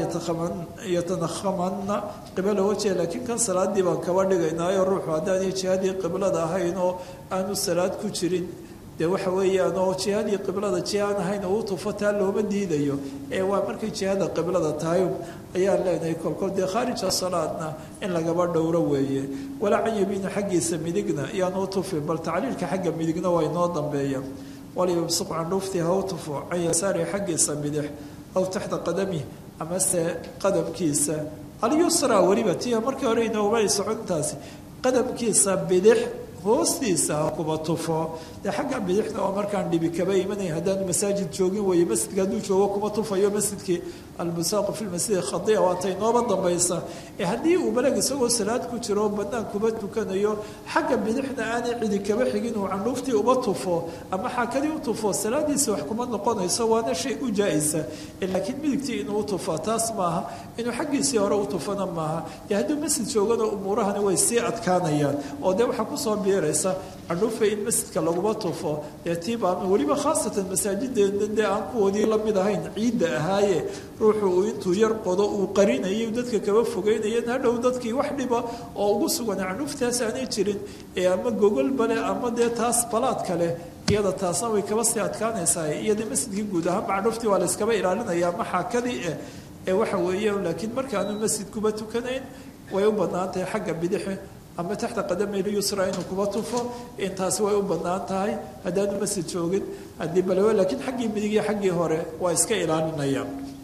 yatanakhamanna qibala wajhiha laakiin kan salaadii baan kaba dhigaynaayo ruuxu haddaanay jihadii qiblada ahayn oo aanu salaad ku jirin dee waxa weeyaan oo jihadii qiblada jiha aan ahayn oo u tufo taa looma diidayo ee waa markay jihada qiblada tahay ayaan leenahay kolkol dee khaarija salaadna in lagaba dhowro weeye walaa can yamiina xaggiisa midigna iyaanu u tufin bal tacliilka xagga midigna waa inoo dambeeya walyumsiq candhuuftii ha u tufo can yasaari xaggiisa midix aw taxta qadamih amase qadamkiisa alyusra weliba tia markii hore inoogumay socontaasi qadamkiisa bidix hoostiisa ha kuba tufo dee xagga bidixna oo markaan dhibi kaba imanaya haddaanu masaajid joogin weeye masjidka hadduu joogo kuma tufayo masjidkii almusaaqu fi lmasjidi khadia waatay nooba dambaysa ee haddii uu balag isagoo salaad ku jiro banaan kuba tukanayo xagga bidixna aanay cidi kaba xigin uu candhuuftii uba tufo ama xaakadii u tufo salaadiisa wax kuma noqonayso waana shay u jaa-isa laakiin midigtii inuu utufo taas maaha inuu xaggiisii hore u tufana maaha dee hadduu masjid joogana umuurahani way sii adkaanayaan oo dee waxaa kusoo biiraysa candhuufa in masjidka laguma tufo dee tiibaa weliba khaasatan masaajideena dee aan kuwoodii lamid ahayn ciidda ahaaye ruuxu uu intuu yar qodo uu qarinayay dadka kaba fogeynayan hadhow dadkii wax dhiba oo ugu sugan candhuuftaas aanay jirin ee ama gogol bale ama dee taas balaad kale iyada taasna way kaba sii adkaanaysaa iyada masjidkii guud ahaan candhuuftii waa layskaba ilaalinaya ama xaakadii eh ee waxa weeye laakiin markaanu masjid kuba tukanayn way u badnaan tahay xagga bidixe ama taxta qadamayl yusra inuu kuba tufo intaasi way u badnaan tahay haddaanu masjid joogin haddii balewe laakiin xaggii midigii xaggii hore waa iska ilaalinaya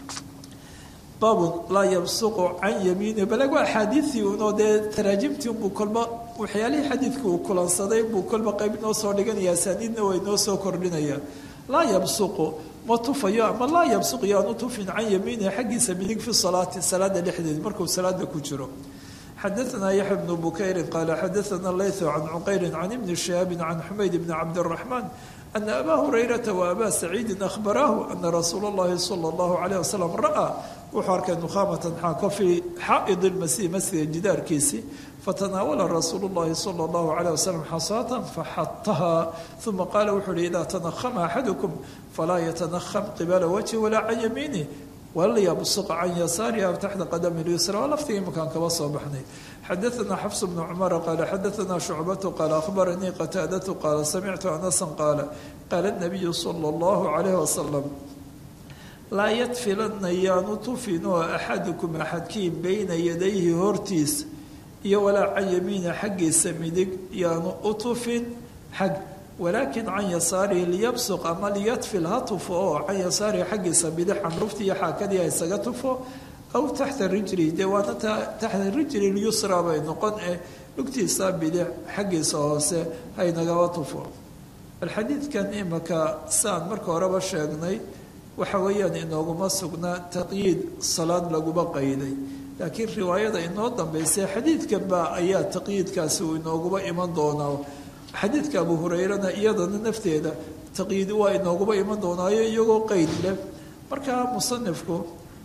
baabun laa yabsuqu can yamiini baleg waa axaadiidii unoo dee taraajimtii unbuu kolba waxyaalihii xadiidka uu kulansaday buu kolba qayb noo soo dhiganaya asaaniidna way noo soo kordhinaya laa yabsuqu ma tufayo ama laa yabsuqu yaanu tufin can yamiinihi xaggiisa midig fi salaati salaada dhexdeed markuu salaada ku jiro xadaثna yaxya bnu bukayri qaala xadaثna laythu can cuqayri can ibni shihaabi can xumayd bni cabdالraxmaan ana abaa hurayrata wa abaa saciidi ahbaraahu ana rasuula اllahi salى اllahu alayh wasalam ra'aa wuxuu arkay nukhaamatan xaako fii xaa'id اlmasih masjida jidaarkiisii fatanaawala rasuulu اllahi salى اllahu alayh wasalam xasaatan faxataha uma qaala wuxuu uhi idaa tanahama axadukum falaa yatanaham qibala wajhi walaa can yamiinih walyabsuq can yasaariha taxta qadami lyusra waa laftiga imakaan kaba soo baxnay xadaثna xafs bnu cumara qaala xadaثna shucbatu qaala akhbaranii qataadatu qaala samictu anasan qaala qaala nabiyu sala اllahu calayh wasalam laa yadfilana yaanu tufinoo axadukum axadkiin bayna yadayhi hortiisa iyo walaa can yamiina xaggiisa midig yaanu u tufin xag walaakin can yasaarihi liyabsuq ama liyadfil ha tufo oo can yasaarihi xaggiisa bidix candhufti iyo xaakadii ha isaga tufo aw taxta rijli dee waana taxta rijli lyusra bay noqon eh lugtiisa bidix xaggiisa hoose haynagaba tufo bal xadiidkan imaka saan marka horeba sheegnay waxa weeyaan inooguma sugnaa taqyiid salaad laguma qayday laakiin riwaayada inoo dambaysay xadiidkanba ayaa taqyiidkaasi uu inooguba iman doonaa xadiidka abu hurayrana iyadana nafteeda taqyiid waa inooguba iman doonaayo iyagoo qeyd leh markaa musanifku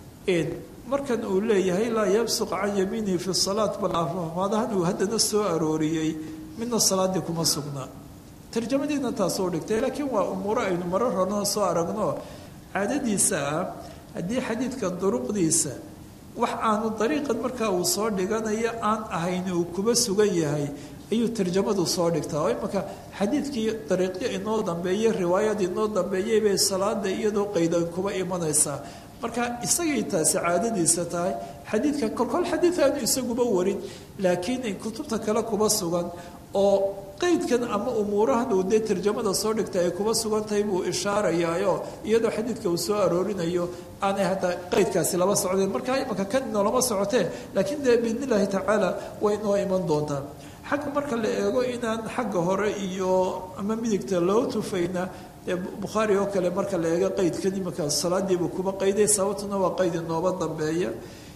markan uu leeyahay laa yabsuq can yamiinihi fi salaat bal afmaadahan uu haddana soo arooriyey midna salaadii kuma sugnaa tarjamadiina taasoo dhigtay laakiin waa umuuro aynu marar horena soo aragno caadadiisa ah haddii xadiidka duruqdiisa wax aanu dariiqan markaa uu soo dhiganayo aan ahayn uu kuba sugan yahay ayuu tarjamadu soo dhigtaa oo imanka xadiidkii dariiqyo inoo dambeeyey riwaayad inoo dambeeyey bay salaada iyadoo qaydan kuba imanaysaa marka isagay taasi caadadiisa tahay xadiidka kolkol xadiid aanu isaguba warin laakiin kutubta kale kuba sugan oo qeydkan ama umuurahan uu dee tarjamada soo dhigtay ay kuba sugan tahay buu ishaarayaayo iyadoo xadiidka uu soo aroorinayo aanay hadda qeydkaasi laba socdeen markaa imanka kan inoolama socotee laakiin dee biidn illaahi tacaala way inoo iman doontaa xagga marka la eego inaan xagga hore iyo ama midigta loo tufayna dee bukhaari oo kale marka la eego qeydkan imanka salaadiibuu kuba qayday sababtuna waa qeyd inooba dambeeya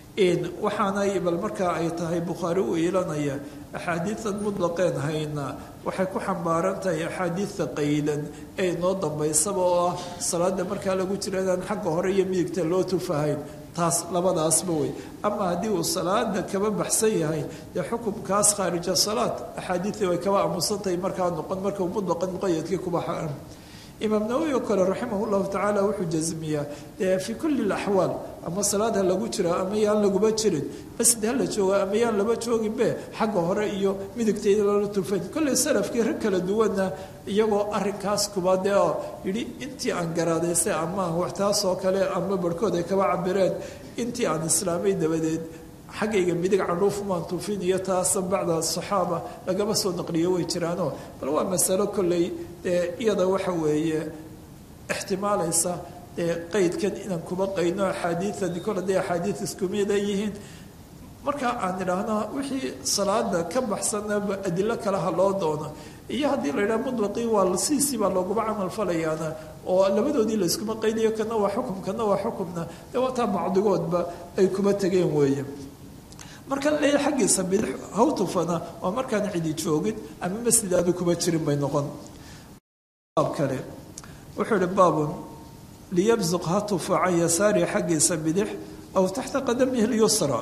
waxaanay bal markaa ay tahay bukhaari u iilanaya axaadiidan mutlaqeen hayna waxay ku xambaaran tahay axaadiidta qaydan ee inoo dambaysaba oo ah salaada markaa lagu jira inaan xagga hore iyo midigta loo tufahayn taas labadaasba wey ama haddii uu salaada kaba baxsan yahay dee xukumkaas khaarija salaad axaadiidii way kaba aamusan tahay markaa noqon marka mutlaqan muqayadkii kuba xaram imaam nawowi oo kale raximah llahu tacaala wuxuu jasmiyaa dee fii kulli laxwaal ama salaad ha lagu jira ama yaan laguba jirin masjid ha la jooga ama yaan laba jooginbe xagga hore iyo midigtayda lala tufayn kolley salafkii rag kala duwanna iyagoo arinkaas kuba dee oo yidhi intii aan garaadaysay ama wax taasoo kale ama barhkood ay kaba cabireen intii aan islaamay dabadeed xaggayga midig caruufumaan tufin iyo taasa bacda saxaaba lagama soo naqliyo way jiraano bal waa masalo kolley dee iyada waxa weeye ixtimaalaysa dee qeydkan inaan kuba qaydno axaadiidan kol hadday axaadiid iskumida yihiin marka aan idhaahno wixii salaada ka baxsanaba adilo kale ha loo doono iyo haddii la yidhaha mutlaqii waa siisii baa looguba camal falayaana oo labadoodii la iskuma qaydayo kana waa xukum kana waa xukumna dee waataa macdigoodba ay kuba tegeen weeye marka leeya xaggiisa bidix hawtufana waa markaan cidi joogin ama masjid aanu kuba jirin bay noqon baab kale wuxuu ihi baabun liyabsuq ha tufa can yasaari xaggiisa bidix aw taxta qadamihi lyusra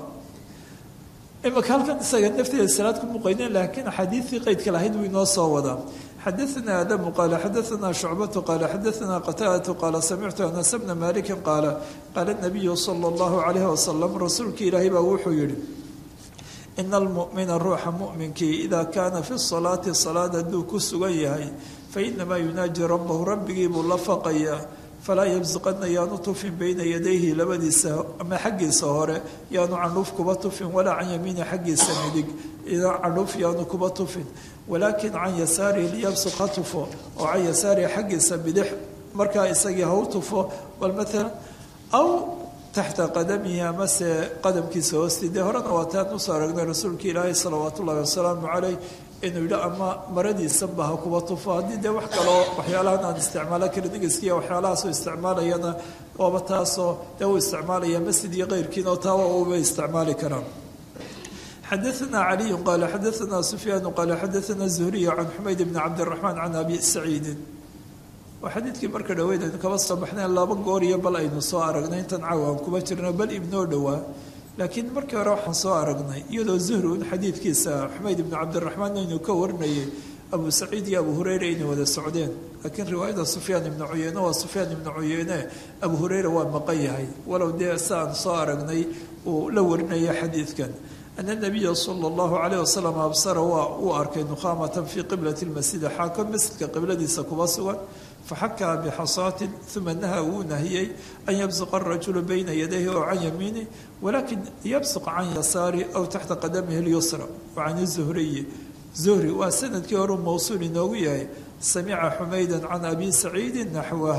imaka halkan isaga nafteeda salaad ku muqaynen laakiin axaadiidtii qeydka lahayd buu inoo soo wadaa xadaثna adamu qaala xadaثna shucbatu qaala xadaثna qataadatu qaala samictu anas bna maliki qaala qaala nabiyu sala اllahu calayh wasalam rasuulkii ilaahay baa wuxuu yihi ina almu'mina ruuxa mu'minkii idaa kaana fi salaati salaad hadduu ku sugan yahay fainamaa yunaaji rabbahu rabbigii buu la faqayaa falaa yabsuqana yaanu tufin bayna yadayhi labadiisa ama xaggiisa hore yaanu candhuuf kuba tufin walaa can yamiini xaggiisa midig idaa candhuuf yaanu kuba tufin walaakin can yasaarihi liyabsuq ha tufo oo can yasaarihi xaggiisa bidix markaa isagii ha u tufo bal maalan aw taxta qadamihi amase qadamkiisa hoosti dee horena waa taan usoo aragnay rasuulka ilaahay salawaat ullahi wasalaamu caleyh inuu yidhi ama maradiisanba ha kuba tufo haddii dee wax kaloo waxyaalahan aan isticmaalo karin ingiskiiya waxyaalahaasoo isticmaalayana waaba taasoo dee uu isticmaalaya masjid iyo keyrkiina oo taa uba isticmaali karaan xadaثna caliyu qaala xadaثna sufyaanu qaala xadaثna zuhriy can xumayd bni cabdiraxmaan can abi saciidin waa xadiidkii marka dhaweyd aynu kaba soo baxnayn laba goor iyo bal aynu soo aragnay intan caw aan kuba jirno bal ibnoo dhowaa laakiin markii hore waxaan soo aragnay iyadoo zuhri un xadiidkiisa xumayd ibnu cabdiraxmaan aynu ka warinayay abu saciid iyo abu hureyre inay wada socdeen laakiin riwaayada sufyaan ibnu cuyeyne waa sufyaan ibnu cuyeyne abu hureyre waa maqan yahay walow dee si aan soo aragnay uu la warinaya xadiidkan ana nabiya sala allahu calayh wasalam absara waa uu arkay nukhaamatan fii qiblati lmasjidi xaako masjidka qibladiisa kuba sugan faxakaa bixasaatin uma naha wuu nahiyey an yabsuqa arajulu bayna yadayhi ow can yamiinih walakin yabsuq can yasaari aw taxta qadamihi lyusra can zuhriyi zuhri waa sanadkii horeu mawsuul inoogu yahay samica xumayda can abi saciidin naxwah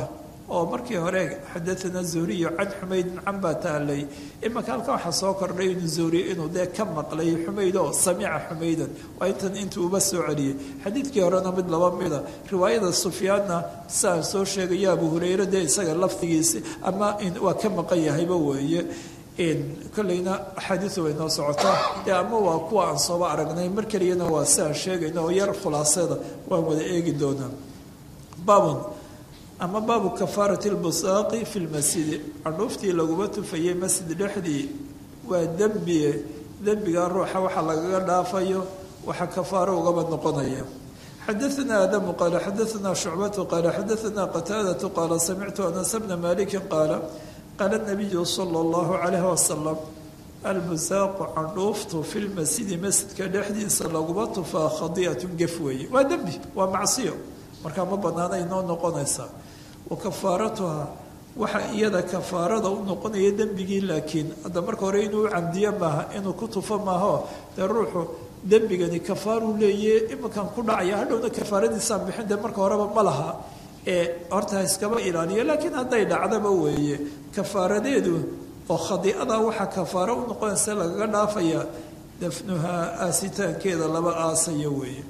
oo markii hore xadaana zuhriyo can xumaydin can baa taalay imaka halka waxaa soo kordhay inuu zuhri inuu dee ka maqlay xumayd oo samica xumaydan waa intan intuu uba soo celiyey xadiidkii horena mid laba mida riwaayada sufyaanna siaan soo sheegaya abu hureyre dee isaga lafdigiisi ama waa ka maqan yahayba weeye kolleyna axaadiidu way noo socotaa dee ama waa kuwa aan sooba aragnay mar keliyana waa si aan sheegayno oo yar khulaasada waan wada eegi doonaa baabun ama baabu kafaarati lbusaaqi fi lmasjidi candhuuftii laguma tufayay masjid dhexdii waa dembiye dembiga ruuxa waxa lagaga dhaafayo waxa kafaaro ugaba noqonaya xadaana aadamu qaala xadaana shucbatu qaala xadaana qataadatu qaala samictu anas bna maliki qaala qaala nabiyu sala allahu calayhi wasalam albusaaqu candhuuftu fi lmasjidi masjidka dhexdiisa laguma tufaa khadiatun gef weeye waa dembi waa macsiyo markaa ma banaana inoo noqonaysaa wa kafaaratuha waxa iyada kafaarada u noqonaya dembigii laakiin hadda marka hore inuu camdiyo maaha inuu ku tufo maaho dee ruuxu dembigani kafaaruu leeye iminkan ku dhacaya hadhowna kafaaradiisaan bixin dee marka horeba ma laha ee horta ha iskaba ilaaliyo laakiin hadday dhacdaba weeye kafaaradeedu oo khadiicada waxaa kafaaro u noqonaysa lagaga dhaafaya dafnuhaa aasitaankeeda laba aasaya weeye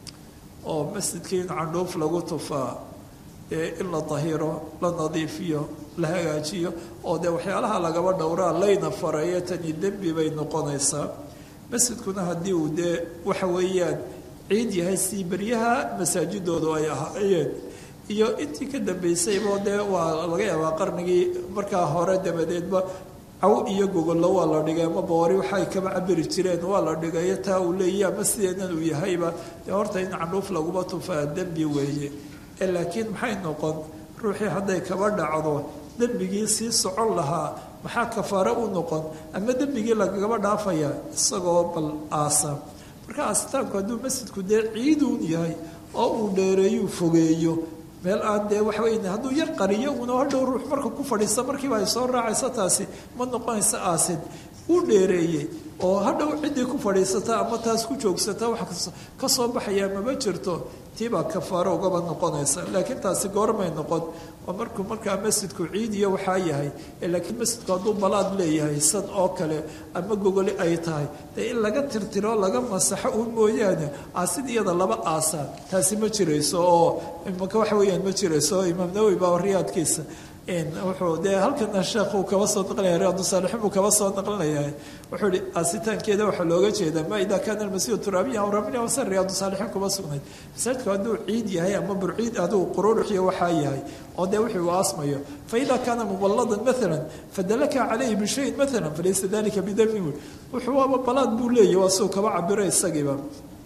oo masjidkii in candhuuf lagu tufaa ee in la dahiro la nadiifiyo la hagaajiyo oo dee waxyaalaha lagaba dhowraa layna fareeyo tani dembi bay noqonaysaa masjidkuna haddii uu dee waxa weeyaan ciid yahay sii beryaha masaajidoodu ay ahaayeen iyo intii ka dambeysayba dee waa laga yaabaa qarnigii markaa hore dabadeedba caw iyo gogollo waa la dhigay ama boori waxay kaba cabiri jireen waa la dhigayo taa uu leeya ama sideenan uu yahayba dee horta in candhuuf laguma tufaa dembi weeye ee laakiin maxay noqon ruuxii hadday kaba dhacdo dembigii sii socon lahaa maxaa kafaaro u noqon ama dembigii lagagaba dhaafaya isagoo bal aasa marka aasitaanku hadduu masjidku dee ciiduun yahay oo uu dheereeyuu fogeeyo meel aan dee waxa wey hadduu yar qariyo uuna hadhow ruux marka ku fadhiista markiiba ay soo raacayso taasi ma noqonaysa aasid uu dheereeyey oo hadhow ciddii ku fadhiisata ama taas ku joogsata wax ka soo baxaya mama jirto tiibaa kafaaro ugaba noqonaysa laakiin taasi goormay noqon oo markuu markaa masjidku ciid iyo waxaa yahay laakiin masjidku hadduu balaad leeyahay sad oo kale ama gogoli ay tahay dee in laga tirtiro laga masaxo uun mooyaane aasid iyada laba aasa taasi ma jirayso oo imaka waxa weeyaan ma jirayso imaam nawowi baa riyaadkiisa wuxuu dee halkana sheekh uu kaba soo naqlinaya riyaadu saalixiin buu kaba soo naqlinaya wuxuu ihi aasitaankeeda waxaa looga jeedaa ma idaa kaana almasiihu turaabiya aw ramiya wase riyaadu saalixiin kuma sugnayd masaajidku hadduu ciid yahay ama burciid aduu qururuxiyo waxaa yahay oo dee wixii uu aasmayo faida kaana muballadan maala fadalaka calayhi bishayin maala falaysa dalika bidami wuxuu waaba balaad buu leeyahy waa suu kaba cabiro isagiiba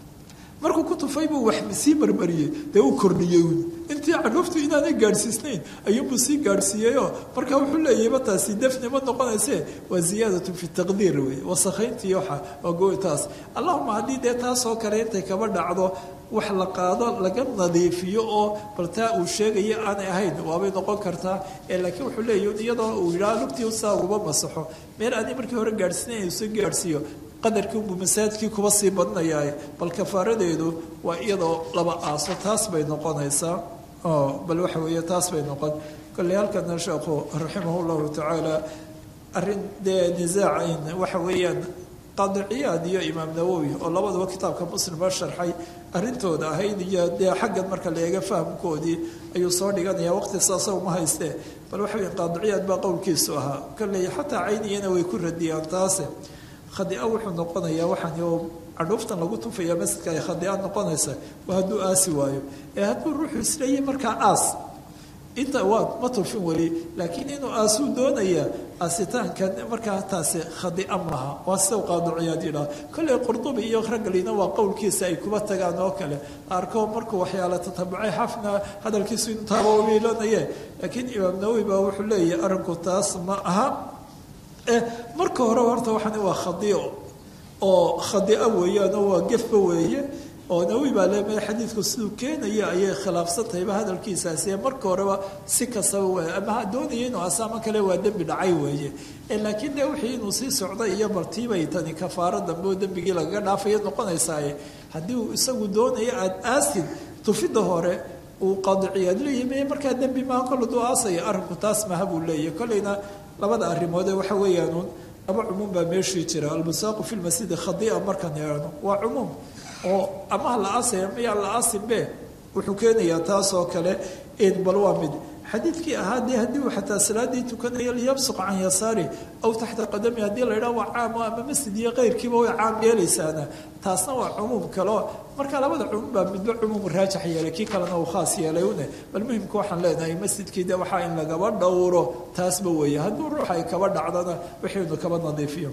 markuu ku tufay buu wax sii marmariyey dee uu kordhiyey intii candhuuftu inaanay gaadhsiisnayn ayuunbuu sii gaadhsiiyeyoo markaa wuxuu leeyahayba taasi defni ma noqonayse waa ziyaadatu fi taqdiir wey wasakhayntii waxa waa gotaas allahuma haddii dee taasoo kale intay kaba dhacdo wax la qaado laga nadiifiyo oo bal taa uu sheegayo aanay ahayn waabay noqon kartaa laakiin wuxuu leeyahy iyadoo uu yidhaha lugtii saa uguma masaxo meel aanii markii hore gaadhsiinayn uu soo gaadhsiiyo qadarkiinbuu masaajidkii kuba sii badnayaa bal kafaaradeedu waa iyadoo laba aaso taas bay noqonaysaa bal waxa weeye taas bay noqon kolley halkana sheekhu raximah llahu tacaala arrin dee nisaacayn waxa weeyaan qaadiciyaad iyo imaam nawowi oo labaduba kitaabka muslima sharxay arrintooda ahayd iyo dee xaggan marka la eega fahamkoodii ayuu soo dhiganaya waqti saasa uma haystee bal waxa weya qaadiciyaad baa qowlkiisu ahaa kolley xataa cayniyana way ku radiyaan taase khadia wuxuu noqonayaa waxaan oo cadhuuftan lagu tufaya masjidka ay khadia noqonaysa waa hadduu aasi waayo ee hadduu ruuxu isleeyahy markaa aas inta waa ma tufin weli laakiin inuu aasuu doonayaa aasitaankan markaa taasi khadia maaha waa sida qaadiciyaad yidhaha kolley qurdubi iyo raggalina waa qowlkiisa ay kuba tagaan oo kale arko markuu waxyaala tatabucay xafna hadalkiisu intaaba umiilanaye laakiin imaam nawowi baa wuxuu leeyahay arrinku taas ma aha marka hore horta waxaan waa khadio oo khadia weeyaan oo waa gefba weeye oo nawi baa le xadiidku siduu keenaya ayay khilaafsan tahayba hadalkiisaasi marka horeba si kastaba w ama ha doonaya inuu asaamo kale waa dembi dhacay weeye laakiin de wixii inuu sii socday iyo bartiibay tani kafaaro dambe oo dembigii lagaga dhaafayo noqonaysaaye haddii uu isagu doonayo aada aasid tufidda hore uu qaadiciyaad leeyahy markaa dembi maaha kol aduu aasaya arrinku taas maha buu leeyahy kolleyna labada arrimoode waxa weeyaanuun laba cumuum baa meeshii jira almusaaqu fi lmasjidi khadia markaan eegno waa cumuum oo amaha la aasaya mayaa la aasinbe wuxuu keenayaa taas oo kale bal waa mid xadiidkii ahaa dee haddii uu xataa salaadii tukanayo liyabsuq can yasaari aw taxta qadami haddii la yidhaha waa caamo ama masjid iyo keyrkiiba way caam yeelaysaana taasna waa cumuum kaleo marka labada cumuum baa midba cumuum raajax yeelay kii kalena uu khaas yeelay une bal muhimka waxaan leenahay masjidkii de waxaa in lagaba dhowro taasba weeye hadduu ruux ay kaba dhacdana wixiinu kaba nadiifiyo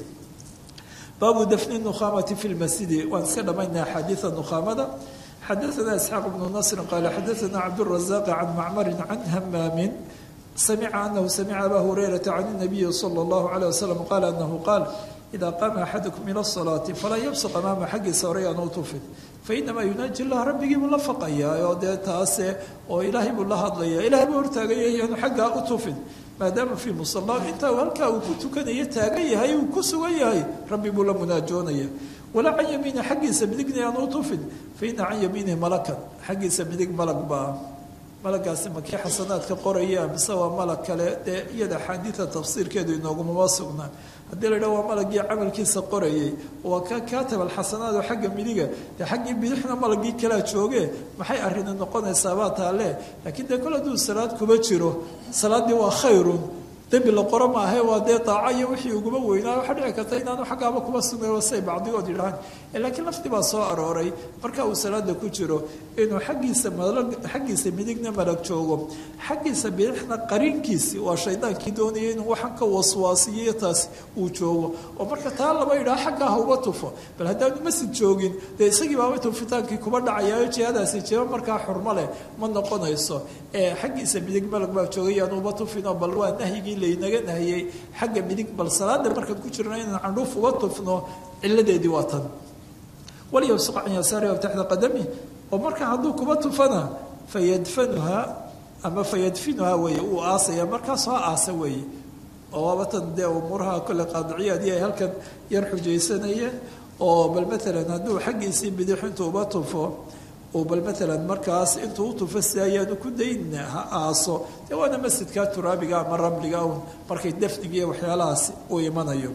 baabu dafni nukhaamati fi lmasjidi waan iska dhamaynaa axaadiida nukhaamada xadaثna isxaaq bnu nasri qaala xadaثna cabdالrazaq can macmari can hamaamin samica anahu samica aba hurayrata can الnabiyi salى اllahu عalيه wasalam qaala anahu qaal ida qaama axadukum ila الصalaati falaa yabsuq amaama xaggiisa horay aan u tufin fainamaa yunaaji lah rabbigii buu la faqayaa oo dee taase oo ilaahay buu la hadlaya ilahay buu hortaagaya yaanu xaggaa u tufin maadaama fii musala intaa halkaa uu ku tukanayo taagan yahay uu ku sugan yahay rabbi buu la munaajoonaya walaa can yamiini xaggiisa midigna aan u tufin faina can yamiinihi malakan xaggiisa midig malag baa malagaasi makii xasanaadka qoraya mise waa malag kale dee iyada axaadiida tafsiirkeedu inoogumama sugnaa haddii la yidhaha waa malagii camalkiisa qorayay waa ka kaatab alxasanaad oo xagga midiga dee xaggii bidixna malagii kalaa jooge maxay arrini noqonaysaabaa taale laakiin dee kol hadduu salaad kuba jiro salaaddii waa khayrun dembi la qoro maahe waa dee daaco iyo wixii uguba weynaa waxaa dhici karta inaanu xaggaaba kuba sugnayo say bacdigood yidhahaan laakiin lafti baa soo arooray marka uu salaada ku jiro inuu xaggiisa malag xaggiisa midigna malag joogo xaggiisa bidixna qariinkiisi waa shaydaankii doonaya inuu waxaan ka waswaasiyo taas uu joogo oo marka taa laba yidhaha xaggaa ha uba tufo bal haddaanu masjid joogin dee isagii baaba tufitaankii kuba dhacayaayo jihadaasi jiro markaa xurmo leh ma noqonayso ee xaggiisa midig malag baa joogayaan uba tufinoo bal waa nahyigii laynaga nahiyey xagga midig bal salaada markaan ku jirno inaan candhuuf uga tufno ciladeedii waa tan walyabsuq can yasaari aw taxta qadami oo marka hadduu kuba tufana fayadfanuhaa ama fayadfinuhaa weeye uu aasaya markaas ha aasa weeye oo waabatan dee umuuraha kole qaadiciyaadii ay halkan yar xujaysanayeen oo bal maalan hadduu xaggiisii bidix intuu uba tufo oo bal maalan markaas intuu u tufo si ayaanu ku dayn ha aaso dee waana masjidka turaabiga ama ramliga un markay dafnigiiy waxyaalahaas uu imanayo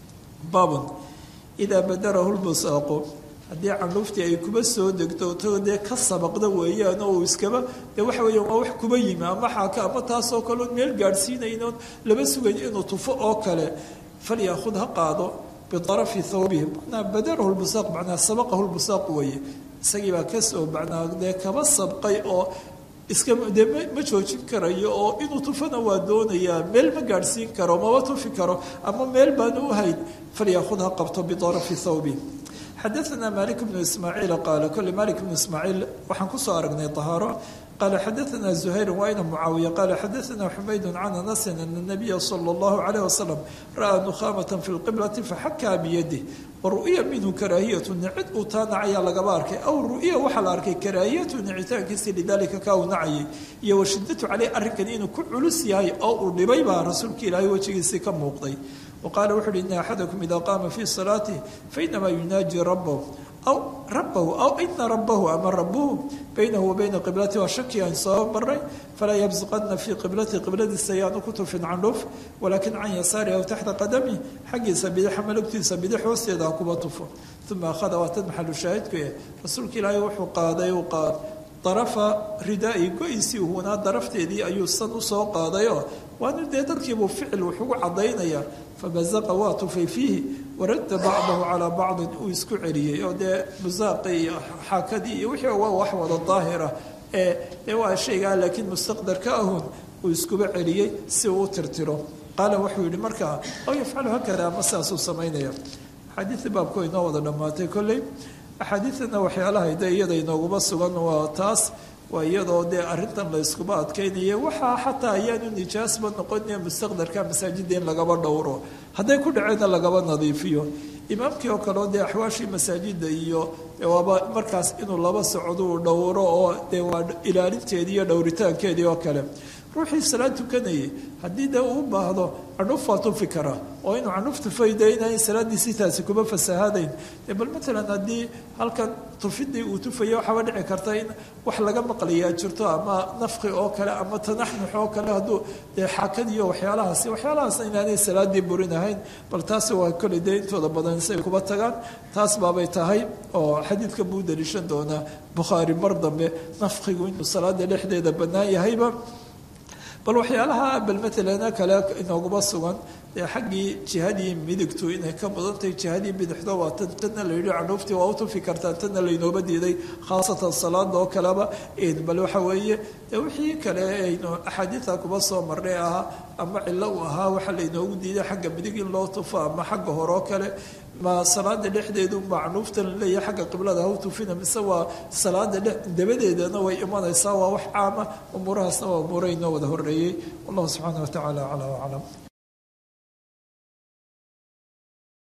baabun idaa badarahu lbusaaqu haddii candhuuftii ay kuba soo degto to dee ka sabaqda weeyaan oo uu iskaba dee waxa weeya waa wax kuba yimi ama xaaka ama taasoo kale oon meel gaadhsiinaynoon laba sugayn inuu tufo oo kale falyaakhud ha qaado biarafi thawbihi manaa badarahu lbusaaq manaa sabaqahu lbusaaq weeye isagii baa kasoo macnaa dee kaba sabqay oo iska dee ma joojin karayo oo inuu tufana waa doonayaa meel ma gaadhsiin karo maba tufi karo ama meel baanu u hayn falyaakhud ha qabto biarafi thawbi xadaثna malik bnu ismaaciil qaala kole malik bnu ismaaciil waxaan kusoo aragnay طahaaro qaala xadaثna زuhayr wayna mucaawiya qaala xadaثna xumayd can anasin ana الnabiya salى اllahu عalيه wasalam ra'aa nukhaamaة fi اlqiblati faxakaa biyadih waru'ya minhu karaahiyatu nicid uu taa nacayaa lagaba arkay aw ru'ya waxaa la arkay karaahiyatu nicitaankiisi lidalika kaa uu nacayay iyo washidatu caleyh arrinkani inuu ku culus yahay oo uu dhibay baa rasuulka ilaahay wejigiisii ka muuqday waqaala wuxu uhi ina axadakum ida qaama fii salaatih fainamaa yunaaji rabahu aw rabahu aw ina rabahu ama rabuhu baynahu wa bayna qiblati waa shaki aan soo maray falaa yabsuqana fii qiblati qibladiisa ayaanu ku tufin candhuuf walaakin can yasaari aw taxta qadami xaggiisa bidixa malugtiisa bidix hoosteeda ha kuba tufo uma akhada waa tad maxalu shaahidku eh rasuulka ilaahay wuxuu qaaday uu qaad darafa ridaa-i go-isii hunaa darafteedii ayuu san usoo qaadayoo waanu dee dadkiibuu ficil wuxugu cadaynayaa fabazaqa waa tufay fiihi waradda bacdahu calaa bacdin uu isku celiyey oo dee busaaqii iyo xaakadii iyo wixii waa wax wada daahira ee dee waa shaygaa laakiin mustaqdarka ahun uu iskuba celiyey si uu u tirtiro qaala wuxuu yihi markaa aw yafcalu hakada ama sidaasuu samaynaya axaadiidii baabku inoo wada dhammaatay kolley axaadiidana waxyaalaha de iyada inooguma sugan waa taas waa iyadoo dee arrintan la yskuba adkaynaya waxaa xataa ayaanu nijaasba noqonaya mustaqdarka masaajidda in lagaba dhowro hadday ku dhaceenna lagaba nadiifiyo imaamkii oo kaleo dee axwaashii masaajidda iyo waaba markaas inuu laba socdo uu dhowro oo dee waa ilaalinteedii iyo dhowritaankeedii oo kale ruuxii salaad tukanayay haddii dee uu baahdo candhuf waa tufi karaa oo inuu candhuf tufay dee inay salaadiisii taasi kuma fasahaadayn dee bal matalan haddii halkan tufidii uu tufaya waxaaba dhici karta in wax laga maqlayaa jirto ama nafqi oo kale ama tanaxnux oo kale hadduu dee xaakadiyo waxyaalahaasi waxyaalahaas inaanay salaadii burin ahayn bal taasi waa koley dee intooda badan say kuba tagaan taas baabay tahay oo xadiidka buu daliishan doonaa bukhaari mar dambe nafqigu inuu salaada dhexdeeda bannaan yahayba bal waxyaalaha bal matalan kale inooguma sugan dee xaggii jihadii midigtu inay ka badantahay jihadii bidixdo waa tan tanna la yidhi canuuftii waa u tufi kartaa tanna laynooba diiday khaasatan salaada oo kaleba bal waxa weeye dee wixii kale aynu axaadiida kuba soo marnay ahaa ama cillo uu ahaa waxa laynoogu diiday xagga midig in loo tufo ama xagga hore oo kale ma salaada dhexdeedu macnuuftan laleeyahay xagga qiblada haw tufina mise waa salaada dabadeedana way imanaysaa waa wax caama umuurahaasna waa umuuro inoo wada horeeyey wallahu subxaana wa tacaala aclaa aclam